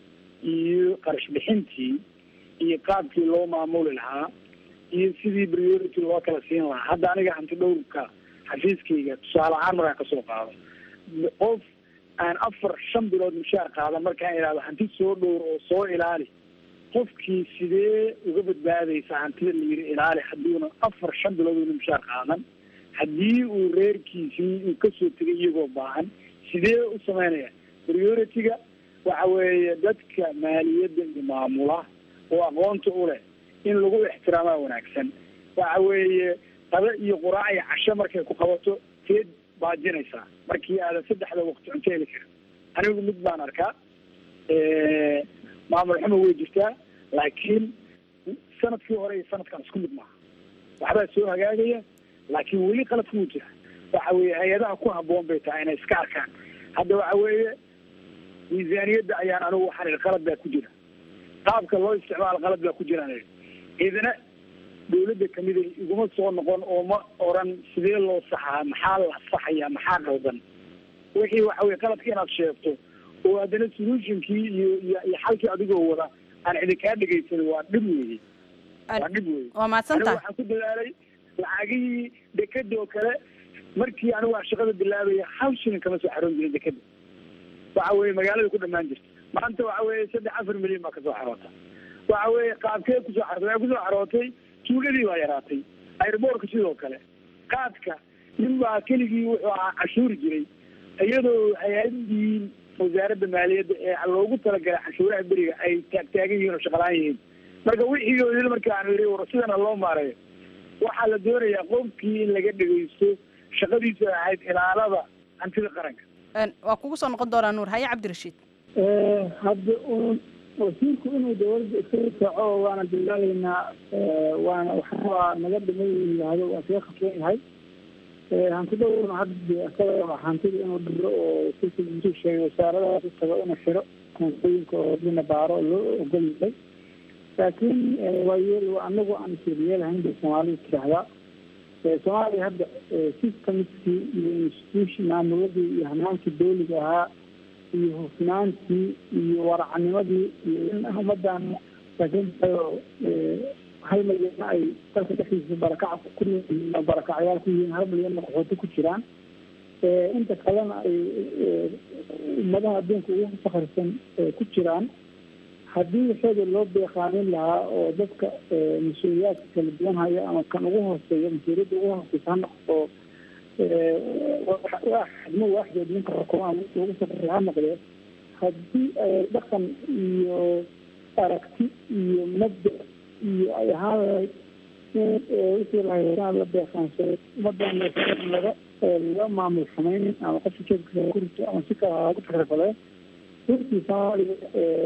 iyo qarash bixintii iyo qaabkii loo maamuli lahaa iyo sidii priority loo kala siin lahaa hadda aniga hanti dhowrka xafiiskayga tusaale ahaan markaan kasoo qaado qof aan afar shan bilood mushaar qaadan markaan idhahdo hanti soo dhowr oo soo ilaali qofkii sidee uga badbaadaysa hantida la yiri ilaali haddiuna afar shan bilood una mushaar qaadan haddii uu reerkiisii uu kasoo tegay iyagoo baahan sidee u sameynaya priority-ga waxa weeye dadka maaliyadda iyo maamula oo aqoonta u leh in lagu ixtiraamaa wanaagsan waxa weeye qado iyo quraac iyo casho markay ku qabato teed baajinaysaa markii aadan saddexda waqti cunto heli karin anigu mid baan arkaa maamul xumo way jirtaa laakiin sanadkii hore iyo sanadkan isku mid maaha waxbaa soo hagaagaya laakiin weli qaladku wuu jira waxa weeye hay-adaha ku haboon bay tahay inay iska arkaan hadda waxa weeye miisaaniyadda ayaan anigu waxaan ihi qalad baa ku jira qaabka loo isticmaalo qalad baa ku jiraan ihi ciidana dawladda kamida iguma soo noqon oo ma oran sidee loo saxaa maxaa la saxaya maxaa qaldan wixii waxa weye qaladka inaad sheegto oo haddana solutionkii iyo iyo iyo xalkii adigoo wada aan cidi kaa dhegaysan waa dhib weeye waa dhib weeye waa mahadsan anigu tahay waxaan ku dadaalay lacagihii dekeda oo kale markii anigu aan shaqada bilaabaya hal shilin kama soo xaroon jirin dekeda waxa weeye magaalada ku dhamaan jirta maanta waxa weeye saddex afar milyan baa kasoo xaroota waxa weeye qaabkee kusoo xarootay waxay kusoo xarootay tuuladii baa yaraatay airboortka sidoo kale qaadka nin baa keligii wuxuu ahaa cashuuri jiray iyadoo hay-adii wasaaradda maaliyadda ee loogu talagalay cashuuraha beriga ay taagtaagan yihiin oo shaqalaan yihiin marka wixii oo idil marka aan yidhi war sidana loo maareeyo waxaa la doonayaa qofkii in laga dhegaysto shaqadiisu ay ahayd ilaalada hantida qaranka Een, waa kugu soo noqon doonaa nuur haye cabdirashiid hadda un wasiirku inuu dawladda iskaga kaco waana dadaalaynaa waana waxaa naga dhimay yihahdo waa kaga khasban yahay hantidowrna hadda isaga hantida inuu dhiro oo sisi intuu sheegay wasaaradaha u tago inuu xiro koontooyinka oo dina baaro loo ogol yahay laakiin waa yeel anagu aan isyeelyeelahayn bay soomaalidu tiraahdaa soomaaliya hadda systemskii iyo institution maamuladii iyo hanaankii dawliga ahaa iyo hufnaantii iyo waracnimadii iyo in ummadan laakiintayoo hal milyanna ay dalka dhexdiisa barakac ku noolyihiin oo barakacyaal ku yihiin hal milyanna qaxooti ku jiraan inta kalena ay ummadaha adduunka ugu fakarsan ku jiraan haddii waxooda loo beeqaanin lahaa oo dadka mas-uuliyaadka kala duwan haya ama kan ugu hooseeya mas-uuliyadda ugu hooseysa ha noqdo xadmo waaxdeed ninka xukumaa ugu safarra ha noqdee haddii ay dhaqan iyo aragti iyo mabda iyo ay ahaan lahayd in wixii lahaysaan la beeqaansado ummadan laga laga maamul samaynin ama qofka jeedka ku rito ama si kale lagu takrifadee runtii soomaaliya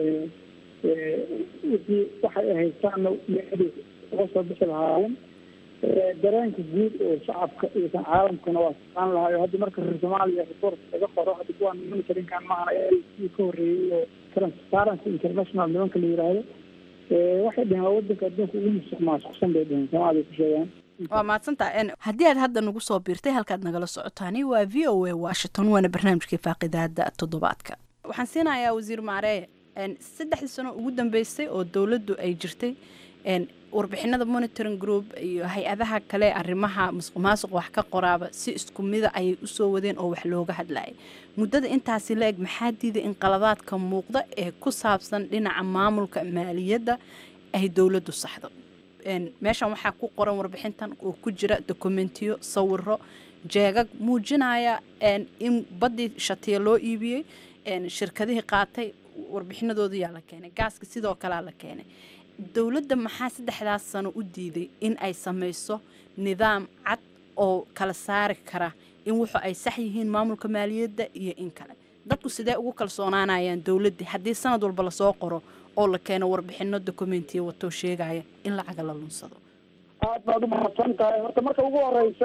wixii waxay haystaanna meexdii uga soo bixi lahaayeen dareenka guud oo shacabka iyo kan caalamkana waa saqaan lahayo hadda marka reer soomaaliya report laga qoro hadda kuwaan monitorinkan maahana kii ka horreeyey oo transparency international nimanka la yiraahdo waxay dheheen waa wadanka adduunka ugu musuq maasuqsan bay dheheen soomaaliya ku sheegaan waa mahadsantaha haddii aad hadda nagu soo biirtay halkaad nagala socotaani waa v o a washington waana barnaamijkii faaqidaada toddobaadka waxaan siinayaa wasiir maareeye saddexdii sano ugu dambeysay oo dowladdu ay jirtay warbixinada monitoring group iyo hay-adaha kale arrimaha musuq maasuq wax ka qoraaba si isku mida ayay usoo wadeen oo wax looga hadlayay muddada intaasi la eg maxaa diiday in qaladaadka muuqda ee ku saabsan dhinaca maamulka maaliyadda ay dowladdu saxdo meeshan waxaa ku qoran warbixintan oo ku jira dokumentiyo sawiro jeegag muujinaya in baddii shatiya loo iibiyey shirkadihii qaatay warbixinadooda yaa la keenay gaaska sidoo kalea la keenay dowladda maxaa saddexdaas sano u diiday in ay samayso nidaam cad oo kala saari kara in wuxu ay sax yihiin maamulka maaliyadda iyo in kale dadku sidee ugu kalsoonaanayaan dowladdii haddii sanad walba lasoo qoro oo la keeno warbixino dokumentiya watoo sheegaya in lacaga la lunsado aad baad umahadsan tahay horta marka ugu horeysa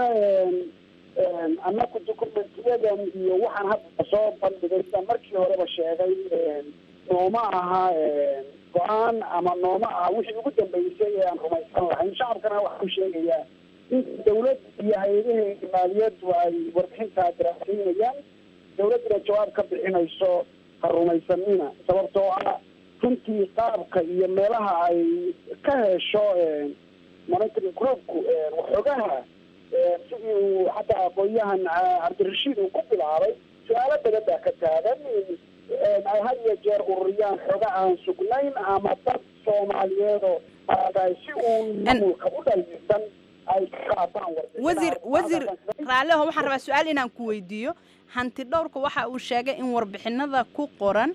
annaku dokumentiyadan iyo waxaan hadda soo bandhigay sida markii horeba sheegay nooma aha go-aan ama nooma aha wixii ugu dambeysay ee aan rumaysan lahayn shacabkana waxaa ku sheegayaa in dawlad iyo hay-adaheeda maaliyaddu ay warbixintaa daraasaynayaan dawladduna jawaab ka bixinayso ha rumaysanina sababtoo ah runtii qaabka iyo meelaha ay ka hesho monitoring groupku waxoogaha sidii uu xataa aqoon-yahan cabdirashiid uu ku bilaabay su-aalo badan baa ka taagan ay had iyo jeer ururiyaan xoga aan sugnayn ama dad soomaaliyeedoo si uun maamulka u dhaliisan ay ka qaataan wasiir wasiir raalliho waxaan rabaa su-aal inaan ku weydiiyo hanti dhowrka waxa uu sheegay in warbixinada ku qoran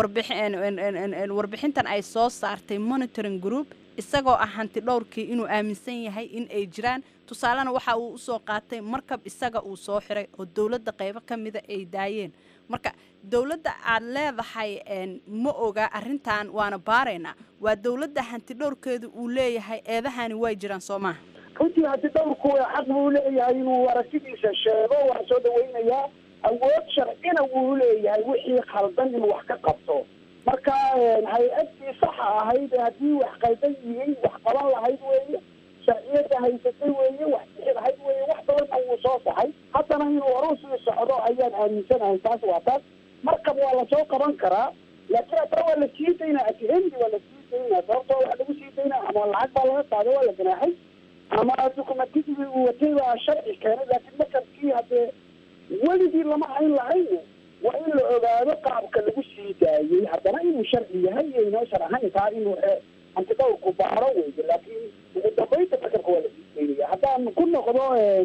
warbixintan ay soo saartay monitoring group isagoo ah hanti dhowrkii inuu aaminsan yahay in ay jiraan tusaalena waxa uu usoo qaatay markab isaga uu soo xiray oo dowladda qaybo ka mida ay daayeen marka dowladda aad leedahay ma oga arrintan waana baaraynaa waa dowladda hanti dhowrkeedu uu leeyahay eedahani way jiraan soo maha runtii hanti dhowrku xaq buu leeyahay inuu aragtidiisa sheego waan soo dhawaynayaa awood sharcina wuu leeyahay wixii khaldan inuu wax ka qabto marka hay-adtii saxa ahayd haddii wax qaldan yihiin wax qaban lahayd weeye sharciyada haysatay weeye wax bixi lahayd weeye wax badanna wuu soo saxay haddana inuu horu sii socdo ayaan aaminsanahay taas waa taas markab waa lasoo qaban karaa laakiin haddana waa la sii daynaa atihemdi waa la sii daynaa sababtoo waxa lagu sii daynaa ama lacag baa laga qaaday waa la ganaaxay ama dukumentidii uu watay baa sharci keenay laakiin markabkii haddee weligii lama hayn lahayn waa in la ogaado qaabka lagu sii daayey haddana inuu sharci yahay iyo inoo shar ahayn taa inuu antidhowrku baaro weyde laakiin ugu dambeynta markabka waa la sii daynaya haddaan ku noqdo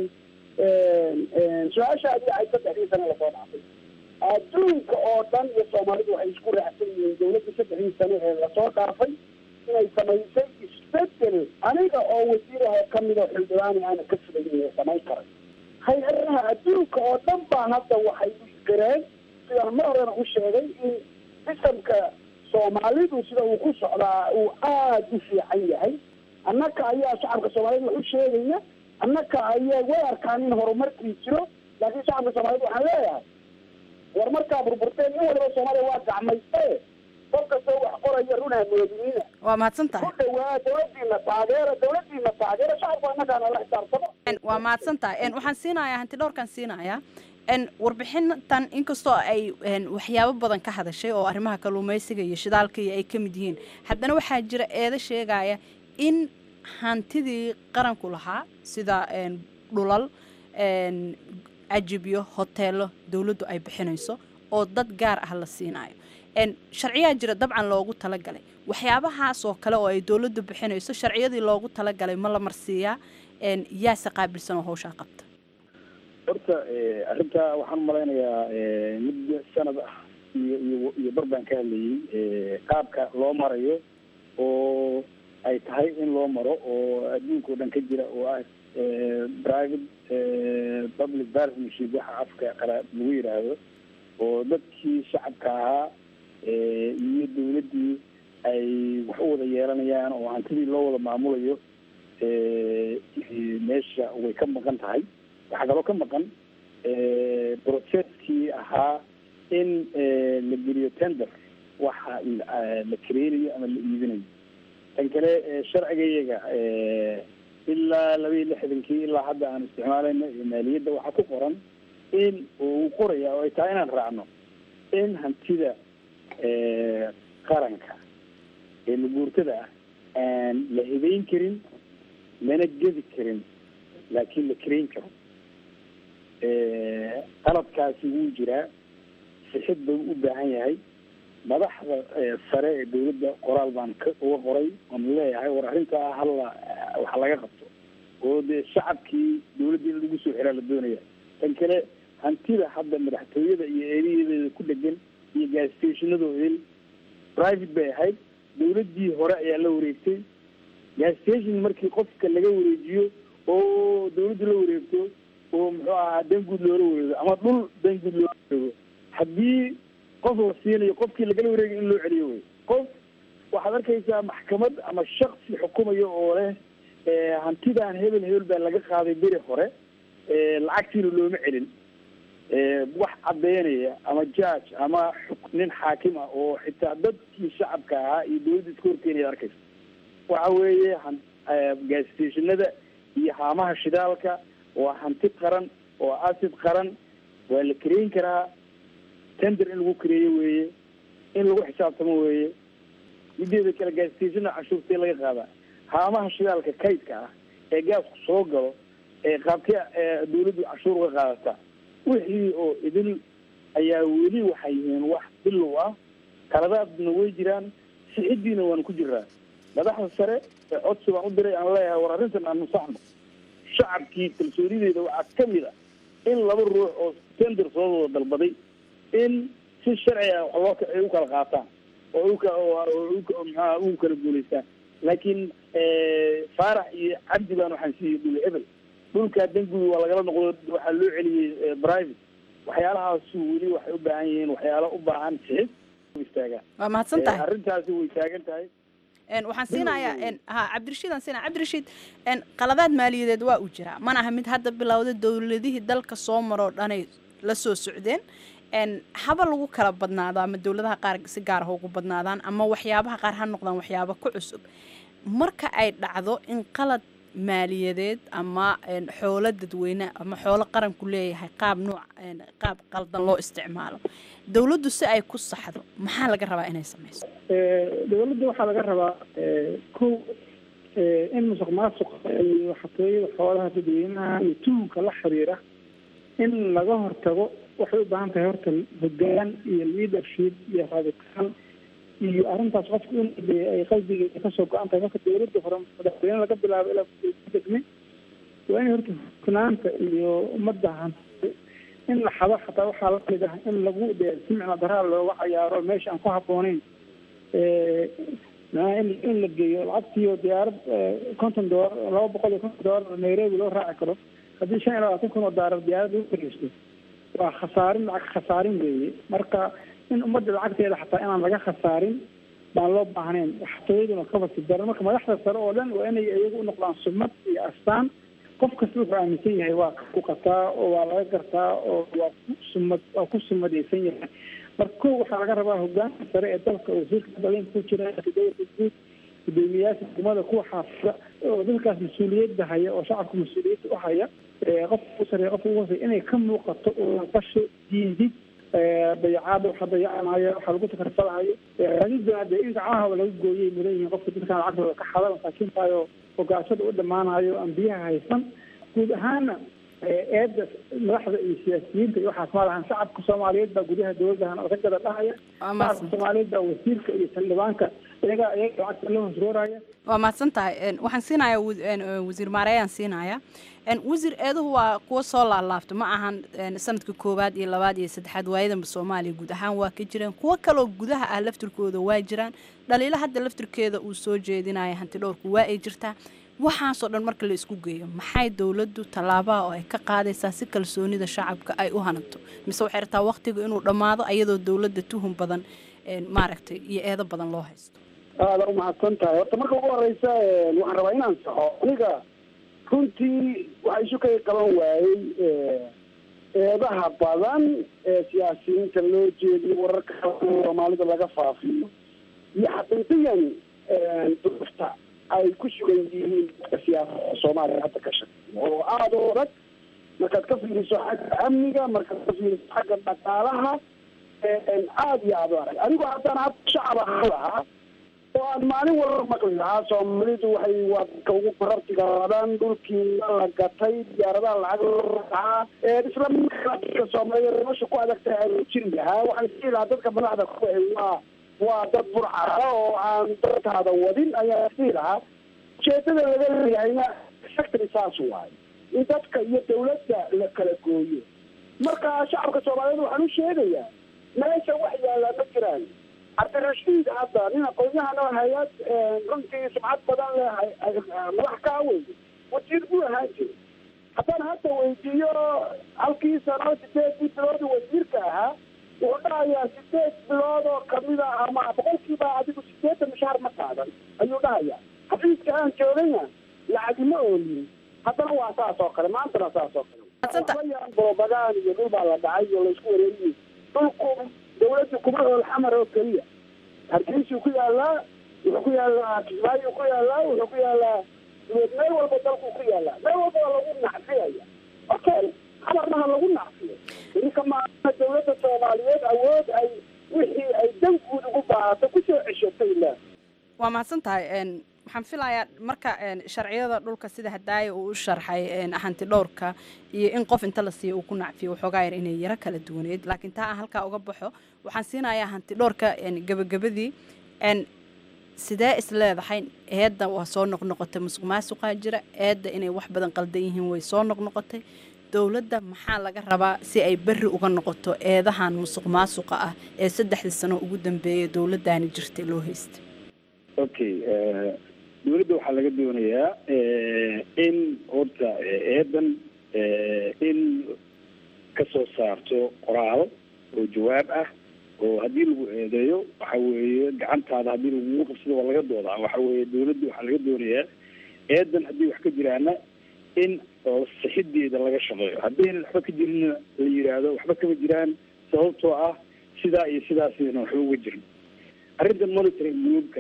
su-aashaadii ay saddexdii sano lasoo dhaafay adduunka oo dhan iyo soomaalidu waxay isku raacsan yihiin dawladda saddexdii sano ee lasoo dhaafay inay samaysay isbedel aniga oo wasiiraha kamid oo xildhibaani aana ka filayn samayn karay hay-adaha adduunka oo dhan baa hadda waxay isgareen sidaan mar horena u sheegay in sistamka soomaalidu sida uu ku socdaa uu aada u fiican yahay annaka ayaa shacabka soomaaliyed wax u sheegaya annaka ayaa way arkaan in horumarkii jiro laakiin shacabka soomaaliyed waxaan leeyahay war markaa burburteen in waliba soomaaliya waa gacmayste qof kastoo wax qoraya runaa moodiniina waa mahadsan tahay ku dhawaa dawladiina taageera dawladiina taageera shacabku annagaana la xisaabtamo waa mahadsan tahay waxaan siinayaa hanti dhowrkan siinayaa warbixintan inkastoo ay waxyaabo badan ka hadashay oo arrimaha kalluumaysiga iyo shidaalka iyo ay ka mid yihiin haddana waxaa jira eedo sheegaya in hantidii qaranku lahaa sida dhulal ajibyo hoteelo dowladdu ay bixinayso oo dad gaar ah la siinayo sharciyaa jira dabcan loogu talagalay waxyaabahaas oo kale oo ay dowladdu bixinayso sharciyadii loogu talagalay ma la marsiiyaa yaase qaabilsan oo hawshaa qabta horta arrintaa waxaan umalaynayaa muddo sanad ah iyo iyo iyo bar baan ka hadlayay qaabka loo marayo oo ay tahay in loo maro oo adduunka o dhan ka jira oo ah private public partnership waxa afka qalaad lagu yidhaahdo oo dadkii shacabka ahaa iyo dawladdii ay wax u wada yeelanayaan oo hantidii loo wada maamulayo meesha way ka maqan tahay waxaa kaloo ka maqan processkii ahaa in la geliyo tender waxa la kareynayo ama la iibinayo tan kale sharciga iyaga ilaa laba iyo lixdankii ilaa hadda aan isticmaalayno maaliyadda waxaa ku qoran in uu qoraya oo ay tahay inaan raacno in hantida qaranka ee maguurtada ah aan la hibeyn karin lana gedi karin laakiin la kareyn karo qaladkaasi wuu jiraa sixid buu u baahan yahay madaxda sare ee dawladda qoraal baan ka uga qoray oon leeyahay war arrintaa hala waxa laga qabto oo dee shacabkii dawladda in lagu soo xiraa la doonaya tan kale hantida hadda madaxtooyada iyo eedayadeeda ku dhegan iyo gastationadooda private bay ahayd dawladdii hore ayaa la wareegtay gastation markii qofka laga wareejiyo oo dawladdu la wareegto oo muxuu ahaa danguud loola wareego ama dhul danguud loola wareego haddii qof la siinayo qofkii lagala wareegay in loo celiyo wey qof waxaad arkaysaa maxkamad ama shaksi xukumayo oo leh hantidaan hebel hebel baa laga qaaday beri hore lacagtiina looma celin wax caddeynaya ama judge ama nin xaakim ah oo xitaa dadkii shacabka ahaa iyo dawladda iska horkeenaya arkaysa waxa weeye gastationada iyo haamaha shidaalka waa hanti qaran oo asid qaran waa la kareyn karaa tender in lagu kareeyo weeye in lagu xisaabtamo weeye mideeda kale gaastationa cashuurtee laga qaadaa haamaha shidaalka kaydka ah ee gaasku soo galo ee qaabkee dawladdu cashuur uga qaadataa wixii oo idil ayaa weli waxay yihiin wax bilow ah kaladaadna way jiraan sixiddiina waanu ku jiraa madaxda sare ee codsi baan u diray aan leeyahay war arrintan aan nusaxno shacabkii kalsoonideeda waxaa ka mid ah in laba ruux oo tender soo wada dalbaday in si sharci ah wax loo ay u kala qaataan oo uka maxaa ugu kala guulaystaan laakiin faarax iyo cabdi baan waxaan siiyey dhul hebel dhulkaa danguud waa lagala noqdo waxaa loo celiyey private waxyaalahaasu weli waxay u baahan yihiin waxyaalo u baahan sixid istaagaan waa mahadsan tahay arrintaasi way taagan tahay waxaan siinayaa ha cabdirashiid aan siinaya cabdirashiid qaladaad maaliyadeed waa uu jiraa mana aha mid hadda bilowda dowladihii dalka soo maroo dhanay la soo socdeen haba lagu kala badnaado ama dowladaha qaar si gaar ah ugu badnaadaan ama waxyaabaha qaar ha noqdaan waxyaaba ku cusub marka ay dhacdo in qalad maaliyadeed ama xoolo dadweyne ama xoolo qaranku leeyahay qaab nuuc qaab qaldan loo isticmaalo dowladdu si ay ku saxdo maxaa laga rabaa inay sameyso dowladda waxaa laga rabaa kow in musuq maasuqa iyo xatooyada xoolaha dadweynaha iyo tuhunka la xiriira in laga hortago waxay u baahan tahay horta hogaan iyo leadership iyo rabitaan iyo arrintaas qofku in ay qalbigeeda kasoo go-an tahay marka dowladda hore madaxweyne laga bilaabo ilaa degme waa in horta hufnaanta iyo ummadda hanti in la xado xataa waxaa lamid ah in lagu de si micno daraa looga cayaaro meesha aan ku habbooneyn in in la geeyo lacagtiiyo diyaarad konton doolar laba boqol iyo konton doolar nairobi loo raaci karo haddii shan iyo labaatan kun oo daalar diyaarad lagu fariisto waa khasaarin lacag khasaarin weeye marka in ummadda lacagteeda xataa inaan laga khasaarin baan loo baahnayn xatooyaduna kabasi daran marka madaxda sare oo dhan waa inay iyagu unoqdaan sumad iyo astaan qof kasta wuxuu aaminsan yahay waa ku qataa oo waa laga gartaa oo waa ku sumad waa ku sumadaysan yahay marka kow waxaa laga rabaa hogaanka sare ee dalka wasiirka dalinka ku jira dowlada guud gudoomiyaasha degmada kuwa xaafida oo dalkaas mas-uuliyadda haya oo shacabka mas-uuliyadda u haya qofka u sareeya qofka ugu hoosey inay ka muuqato oo qasho diidid dayacaada waxa dayacanayo waxa lagu takarfalahayo raadidana dee in gacmahaba laga gooyay mudan yihiin qofka dadkaan lacagtooda ka xada masaakiintaayo oo gaashada u dhammaanayo aan biyaha haysan guud ahaana eedda madaxda iyo siyaasiyiinta iyo waxaas ma lahan shacabka soomaaliyeed baa gudaha dowladdahan ka gada dhahaya shacabka soomaaliyeed baa wasiirka iyo xildhibaanka iyaga iyaga lacagta la hosrooraya waa mahadsan tahay waxaan siinayaa wasiir maareeyaan siinayaa wasiir eeduhu waa kuwa soo laalaabta ma ahan sanadka koowaad iyo labaad iyo saddexaad waayadanba soomaaliya guud ahaan waa ka jireen kuwo kaloo gudaha ah laftirkooda waa jiraan dhaliilo hadda laftirkeeda uu soo jeedinaya hanti dhowrku waa ay jirtaa waxaasoo dhan marka la isku geeyo maxay dowladdu tallaabaha oo ay ka qaadaysaa si kalsoonida shacabka ay u hananto mise waxay rabtaa waqtiga inuu dhammaado ayadoo dowladda tuhun badan maaragtay iyo eedo badan loo haysto aada umahadsan tahay horta marka ugu horeysa waxaan rabaa inaan saxo aniga runtii waxa isu kay qaban waayey eedaha badan ee siyaasiyiinta loo jeediyo wararka soomaalida laga faafiyo iyo xaqiiqiyan duufta ay ku sugan yihiin dadka siyaasada soomaaliya hadda ka shaqeeya oo aada u adag markaad ka fiiriso xagga amniga markaad ka fiiriso xagga dhaqaalaha aada iyo aada u adag anigoo haddana hadda shacab ahaan lahaa oo aan maalin walba maqli lahaa soomaalidu waxay waa dadka ugu qarabtiga badan dhulkii la gatay diyaaradaha lacag loo racaa isla markaana dadka soomaaliyeed nolosha ku adagtahay aan jiri lahaa waxaan isii lahaa dadka madaxda ku waa waa dad burcara oo aan dadkaada wadin ayaa isii lahaa ujeedada laga leeyahayna sectory saas waayo in dadka iyo dawladda la kala gooyo marka shacabka soomaaliyeed waxaan u sheegayaa meesha wax yaallaa ma jiraan cabdirashiid hadda nin aqoon-yahan oo hay-ad runtii sumcad badan leh madax kaa wey wasiir buu ahaan jiray haddaan hadda weydiiyo halkii sano sideedii bilood wasiirka ahaa wuxuu dhahayaa sideed bilood oo kamida ama boqolkiiba adigu sideetan mushaar ma qaadan ayuu dhahayaa xafiiska aan joogayna lacagima oolin haddana waa saas oo kale maantana saas oo kale yaan borobagaan iyo dhul baa la dhacay iyo laysku wareegiyey dhulku dawladda kuma ool xamar oo keliya hargeysuu ku yaalaa wuxuu ku yaalaa kismaayu ku yaalaa wuxuu ku yaalaa meel walba dalku ku yaalaa meel walba waa lagu nacfiyaya okay xamarna ha lagu nacfiyo ininka maaa dawladda soomaaliyeed awood ay wixii ay dan guud ugu baahato kusoo ceshatay la waa mahadsan tahay waxaan filayaa marka sharciyada dhulka sida hadaaya uu u sharxay hanti dhowrka iyo in qof inta la siiyo uu ku nacfiyo waxoogaa yar inay yaro kala duwaneyd laakiin taa aan halkaa uga baxo waxaan siinayaa hanti dhowrka gabagabadii sidee is leedahay eedda waa soo noqnoqotay musuq maasuqaa jira eedda inay wax badan qaldan yihiin way soo noqnoqotay dowladda maxaa laga rabaa si ay berri uga noqoto eedahan musuq maasuqa ah ee saddexdii sano ugu dambeeyay dowladdaani jirtay loo haystay okay dawladda waxaa laga doonayaa in horta eedan in kasoo saarto qoraal oo jawaab ah oo haddii lagu eedeeyo waxa weeye gacantaada haddii lagugu qabsado waa laga doodaa waxa weeye dawladda waxaa laga doonayaa eedan haddii wax ka jiraana in sixideeda laga shaqeeyo haddayna waxba ka jirinna la yidhaahdo waxba kama jiraan sababtoo ah sidaa iyo sidaasna waxba uga jirin arrintan monitoring groupka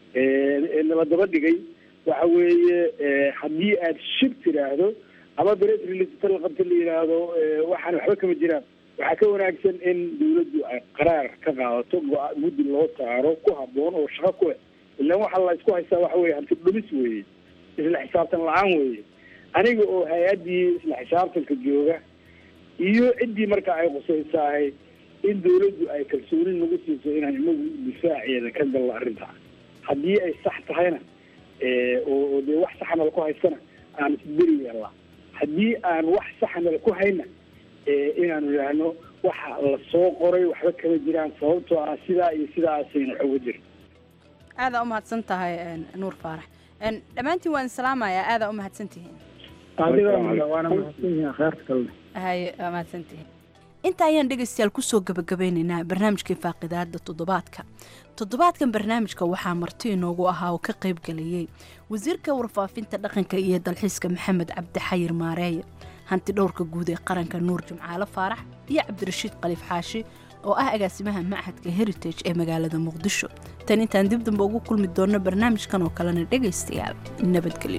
nala daba dhigay waxa weeye haddii aad shib tiraahdo ama bres release la qabta la yidhaahdo waxaan waxba kama jiraan waxaa ka wanaagsan in dawladdu ay qaraar ka qaadato go- guddi loo saaro ku haboon oo shaqo ku eh ilaan waxa la isku haystaa waxa weye hanti dhumis weeye isla xisaabtan la-aan weeye aniga oo hay-addii isla xisaabtanka jooga iyo ciddii marka ay qusaysahay in dawladdu ay kalsooni nagu siiso inaan inagu difaaceeda ka galno arrinta haddii ay sax tahayna oo dee wax saxa nala ku haystana aan isberi yeelnaa haddii aan wax saxa nala ku hayna inaanu idhaahno waxa la soo qoray waxba kama jiraan sababtoo ah sidaa iyo sidaasayna wax uga jirin aadaa umahadsan tahay nuur faarax dhammaantiin waan salaamayaa aadaa umahadsan tihiin waana mahadsanyihiin kheerta kale haye waa mahadsan tihiin inta ayaan dhegaystayaal kusoo gabagabeynaynaa barnaamijkii faaqidaada toddobaadka toddobaadkan barnaamijka waxaa marti inoogu ahaa oo ka qayb galayay wasiirka warfaafinta dhaqanka iyo dalxiiska maxamed cabdi xayir maareeye hanti dhowrka guud ee qaranka nuur jimcaale faarax iyo cabdirashiid khaliif xaashi oo ah agaasimaha machadka heritage ee magaalada muqdisho tan intaan dib damba ugu kulmi doonno barnaamijkan oo kalena dhegaystayaal nabadgelyo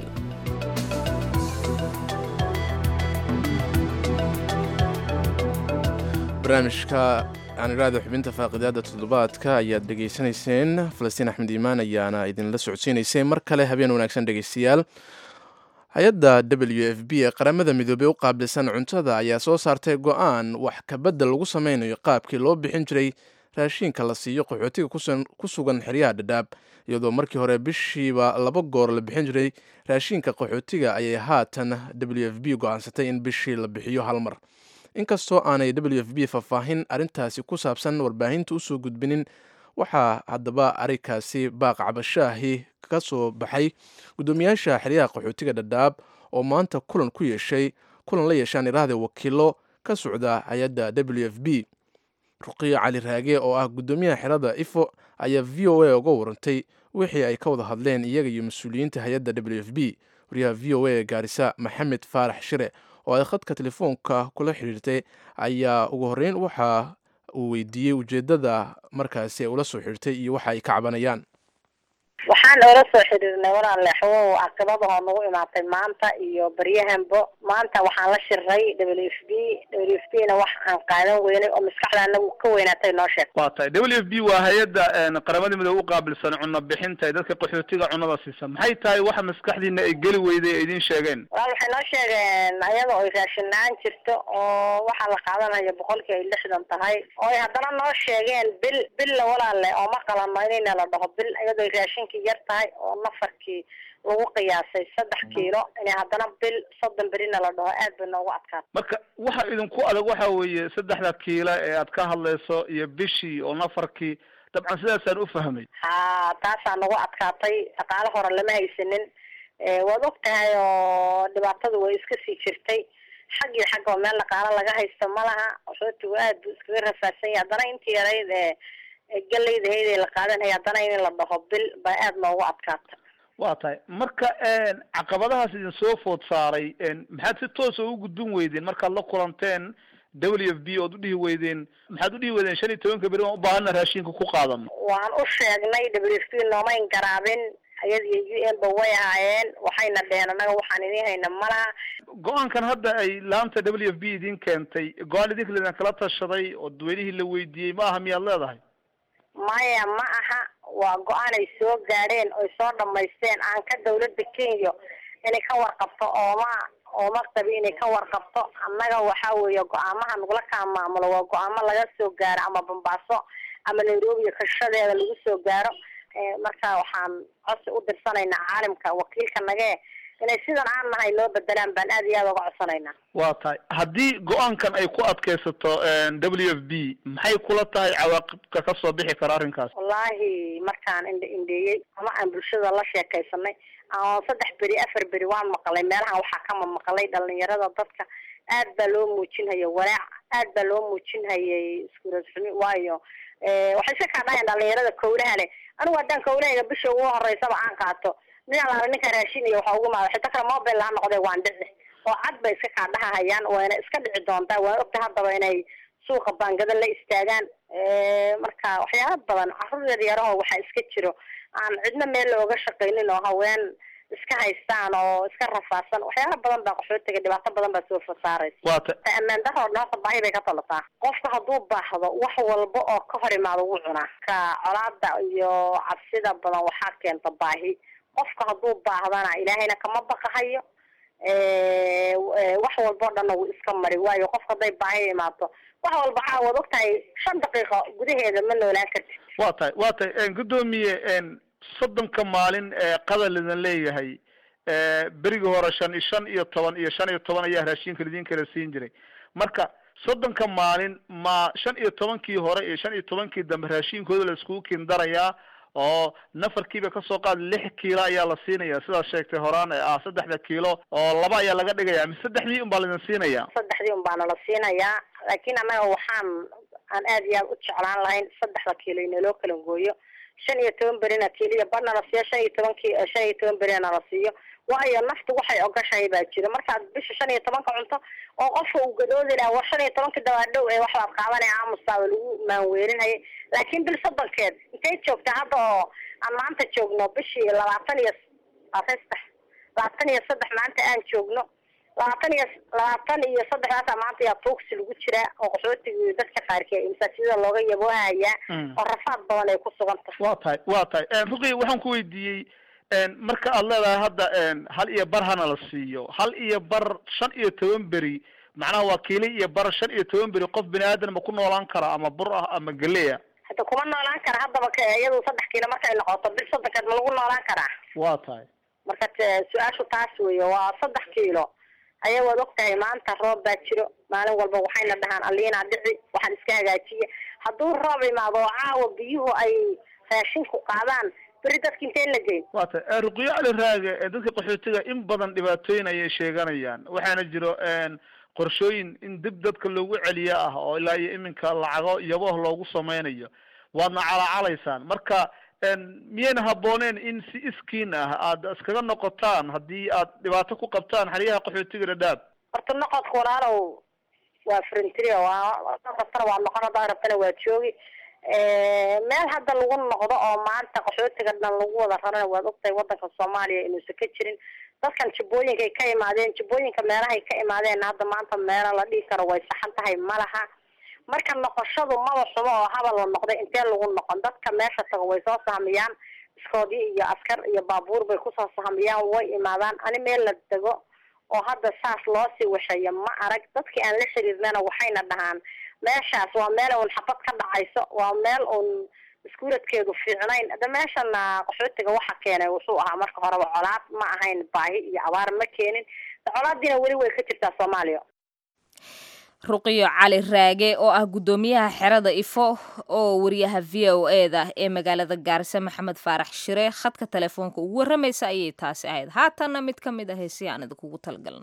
barnaamijka aan idhaahda xubinta faaqidaada toddobaadka ayaad dhegaysanayseen falastiin axmed iimaan ayaana idinla socodsiinaysay mar kale habeen wanaagsan dhegaystayaal hay-adda w f b ee qaramada midoobey u qaabilsan cuntada ayaa soo saartay go-aan wax kabedel lagu sameynayo qaabkii loo bixin jiray raashiinka la siiyo qaxootiga ku sugan xeryaha dhadhaab iyadoo markii hore bishiiba laba goor la bixin jiray raashiinka qaxootiga ayay haatan w f b go-aansatay in bishii la bixiyo hal mar inkastoo aanay w f b faahfaahin arrintaasi ku saabsan warbaahinta usoo gudbinin waxaa haddaba arrinkaasi baaq cabashaahi ka soo baxay guddoomiyaasha xeryaha qaxootiga dhadhaab oo maanta kulan ku yeeshay kulan la yeeshaan iraahda wakiilo ka socda hay-adda w f b ruqiyo cali raage oo ah guddoomiyaha xerada ifo ayaa v o a uga warantay wixii ay ka wada hadleen iyaga iyo mas-uuliyiinta hay-adda w f b wariyaha v o a gaarisa maxamed faarax shire oo ay khadka telefoonka kula xiriirtay ayaa ugu horreyn waxa uu weydiiyey ujeeddada markaasi ay ula soo xiriirtay iyo waxa ay ka cabanayaan waxaan oola soo xiriirnay walaale xawow caqibadahoo nagu imaatay maanta iyo baryahanbo maanta waxaan la shiray w f b w f b na wax aan qaadan weynay oo maskaxda anagu ka weynaatay noo sheeg waa tahay w f b waa hay-adda qaramada midoobe u qaabilsan cunno bixinta dadka qaxootiga cunnada siisa maxay tahay waxa maskaxdiina ay geli weyday ay idiin sheegeen walaal waxay noo sheegeen ayada oy raashin la-aan jirto oo waxaa la qaadanayo boqolkii ay lixdan tahay oo ay haddana noo sheegeen bil billa walaale oo ma qalano inayna la dhaho bil iyadoo raashinka yar tahay oo nafarkii lagu qiyaasay saddex kiilo inay haddana bil soddon berina la dhaho aad bay noogu adkaata marka waxa idinku adag waxa weeye saddexda kiilo ee aad ka hadlayso iyo bishii oo nafarkii dabcan sidaasaan u fahmay ha taasaa nagu adkaatay dhaqaale hore lama haysanin waad og tahay oo dhibaatadu way iska sii jirtay xag iyo xag oo meel dhaqaalo laga haysto ma laha qaxootigu aad buu iskaga rafaadsan yahay haddana intii yarayd ee galayda hayday la qaadanaya haddana in la dhaho bil baa aada noogu adkaata waa tahay marka caqabadahaas idin soo food saaray maxaad si toosa u gudbin weydeen markaad la kulanteen w f b ood udhihi weydeen maxaad udhihi weydeen shan iyo tobanka beri waan ubaahana raashinka ku qaadano waan u sheegnay w f b noomayn garaabin ayad iyo u n ba way ahaayeen waxayna dheheen annaga waxaan idin hayna malaha go-aankan hadda ay laanta w f b idin keentay go-aan idinka laydin kala tashaday oo dadweynihii la weydiiyey ma aha miyaad leedahay maya ma aha waa go-aan ay soo gaadheen oy soo dhamaysteen aan ka dawladda kenya inay ka warqabto ooma ooma qabi inay ka warqabto annaga waxa weeye go-aamaha nagula kaa maamulo waa go-aamo laga soo gaaro ama bambaaso ama nairobi kashadeeda lagu soo gaaro marka waxaan codsi u dirsanaynaa caalimka wakiilka nagee inay sidan aan nahay loo bedelaan baan aad iyo aada uga codsanaynaa waa tahay haddii go-aankan ay ku adkaysato w f b maxay kula tahay cawaaqibka ka soo bixi kara arrinkaas wallaahi markaan indha indheeyey ama aan bulshada la sheekaysanay aan saddex beri afar beri waan maqlay meelahan waxaa kama maqlay dhalinyarada dadka aad baa loo muujinhaya walaac aad baa loo muujinhayay iskuulad xumi waayo waxay iska kaa dhahayan dhalinyarada kowlaha leh anigu haddaan kowlahayga bisha ugu horeysaba aan qaato ninaan laala ninka raashinaya waxa ugu maada xita kale mobile ha noqday waan dhici oo cad bay iska kaa dhahahayaan wayna iska dhici doontaa waan ogta haddaba inay suuqa baangada la istaagaan marka waxyaala badan carruur yaryaraho waxaa iska jiro aan cidna meel looga shaqaynin oo haween iska haystaan oo iska rafaadsan waxyaala badan baa qaxootiga dhibaato badan baa soo fasaaraysa waata ammaan daroo dhan baahi bay ka tolataa qofka hadduu baahdo wax walba oo ka hor imaado wuu cunaa ka colaada iyo cabsida badan waxaa keenta baahi qofka hadduu baahdana ilaahayna kama baqahayo wax walbao dhanna wuu iska mari waayo qofka hadday baahi imaato wax walba caawad og tahay shan daqiiqo gudaheeda ma noolaan kartid waa tahay waa tahay guddoomiye soddonka maalin ee qadar lidin leeyahay berigii hore shan iyo shan iyo toban iyo shan iyo toban ayaa raashinka lidin kala siin jiray marka soddonka maalin ma shan iyo tobankii hore iyo shan iyo tobankii dambe raashinkooda la iskugu kindarayaa oo nafarkiiba kasoo qaad lix kiilo ayaa la siinaya sidaad sheegtay horaan ee ah saddexda kiilo oo laba ayaa laga dhigaya mise saddexdii un baa laidin siinaya saddexdii un baana la siinayaa laakiin annaga waxaan aan aad iyo aad u jeclaan lahayn saddexda kiilo inaloo kala gooyo shan iyo toban berina kiiliya badna la siiyo shan iyo toban ki shan iyo toban berina la siiyo waayo naftu waxay ogashahay baa jira markaad bisha shan iyo tobanka cunto oo qofka uu gadoodi laha war shan iyo tobanka dabaadhow ee waxbaad qaadanaya aamustaaba lagu maanweerinhayay laakiin bil soddonkeed intay joogta hadda oo aan maanta joogno bishii labaatan iyo saddex labaatan iyo saddex maanta aan joogno labaatan iyo labaatan iyo saddexdaasa maanta yaa tuugsi lagu jiraa oo qaxootiga dadka qaarkii masaajidada looga yaboohayaa oo rafaad badan ay ku sugan tahay waa tahay waa tahay ruqi waxaan ku weydiiyey marka aad leedahay hadda hal iyo bar hana la siiyo hal iyo bar shan iyo toban beri macnaha waa kiili iyo bar shan iyo toban beri qof bini aadan ma ku noolaan kara ama bur ah ama geleya hadda kuma noolaan kara haddaba k iyadu saddex kiilo markay noqoto bil soddonkeed ma lagu noolaan karaa waa tahay marka su-aashu taas weeye waa saddex kiilo ayaa waad og tahay maanta roob baa jiro maalin walba waxayna dhahaan aliinaa dhici waxaan iska hagaajiya hadduu roob imaado oo caawa biyuhu ay raashinku qaadaan beri dadka inteen la geyn waa tahay ruqyo cali raage dadka qaxootiga in badan dhibaatooyin ayay sheeganayaan waxaana jiro qorshooyin in dib dadka loogu celiyo ah oo ilaa iyo iminka lacago yaboh loogu sameynayo waadna calacalaysaan marka miyayna habbooneen in si iskiin ah aada iskaga noqotaan haddii aad dhibaato ku qabtaan xeryaha qaxootiga dhadhaab horta noqodka walaalow waa frentry waa rabtana waa noqon haddaad rabtana waa joogi meel hadda lagu noqdo oo maanta qaxootiga dhan lagu wada rarana waad ogtahay wadanka soomaaliya inuusan ka jirin dadkan jibooyinkay ka imaadeen jibooyinka meelahay ka imaadeen hadda maanta meela la dhihi karo way saxan tahay ma laha marka noqoshadu maba xumo oo habal la noqday intee lagu noqon dadka meesha tago way soo sahmiyaan iskoodii iyo askar iyo baabuur bay kusoo sahmiyaan way imaadaan ani meel la dego oo hadda saas loo sii washayo ma arag dadkii aan la xiriirnana waxayna dhahaan meeshaas waa meel uun xabad ka dhacayso waa meel uun iskuuladkeedu fiicnayn hadda meeshana qaxootiga waxa keenay wuxuu ahaa marka horeba colaad ma ahayn baahi iyo abaar ma keenin colaadiina weli way ka jirtaa soomaaliya ruqiyo cali raage oo ah guddoomiyaha xerada ifo oo wariyaha v o e da ee magaalada gaarisa maxamed faarax shire khadka telefoonka ugu warramaysa ayay taasi ahayd haatanna mid ka mid ah heesii aan idinkugu talagalan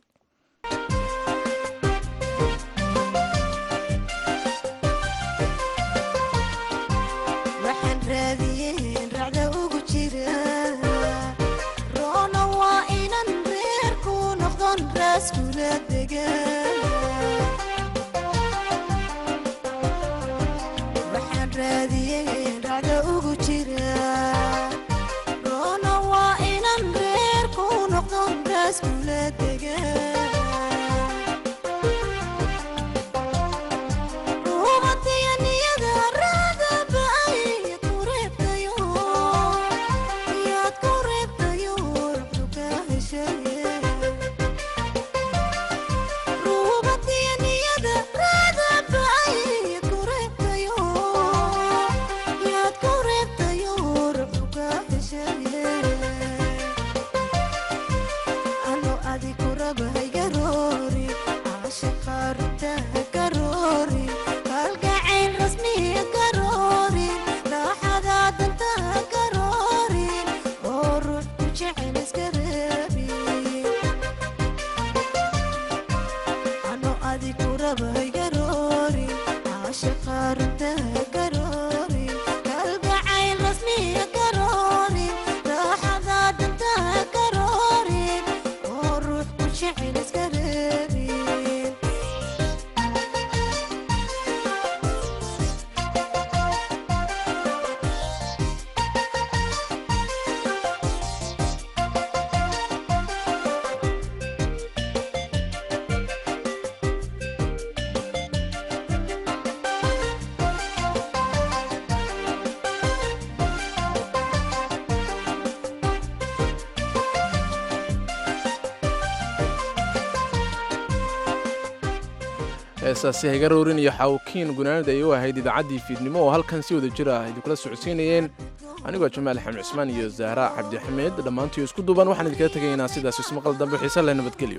heesaasi hagaroorin iyo xawkiin gunaanid ay u ahayd idaacaddii fiidnimo oo halkan si wada jir ah idinkula socodsiinayeen anigoo jamaal xamed cismaan iyo zahra cabdixameed dhammaantiio isku duuban waxaan idinkaga tegaynaa sidaas ismaqal dambe xiise leh nabadgelyo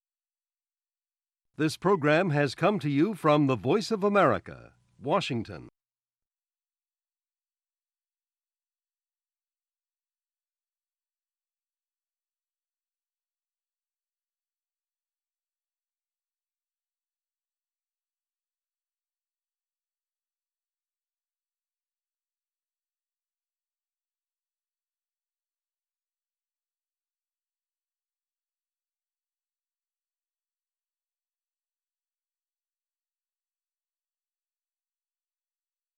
This program has come to you from the Voice of America, Washington.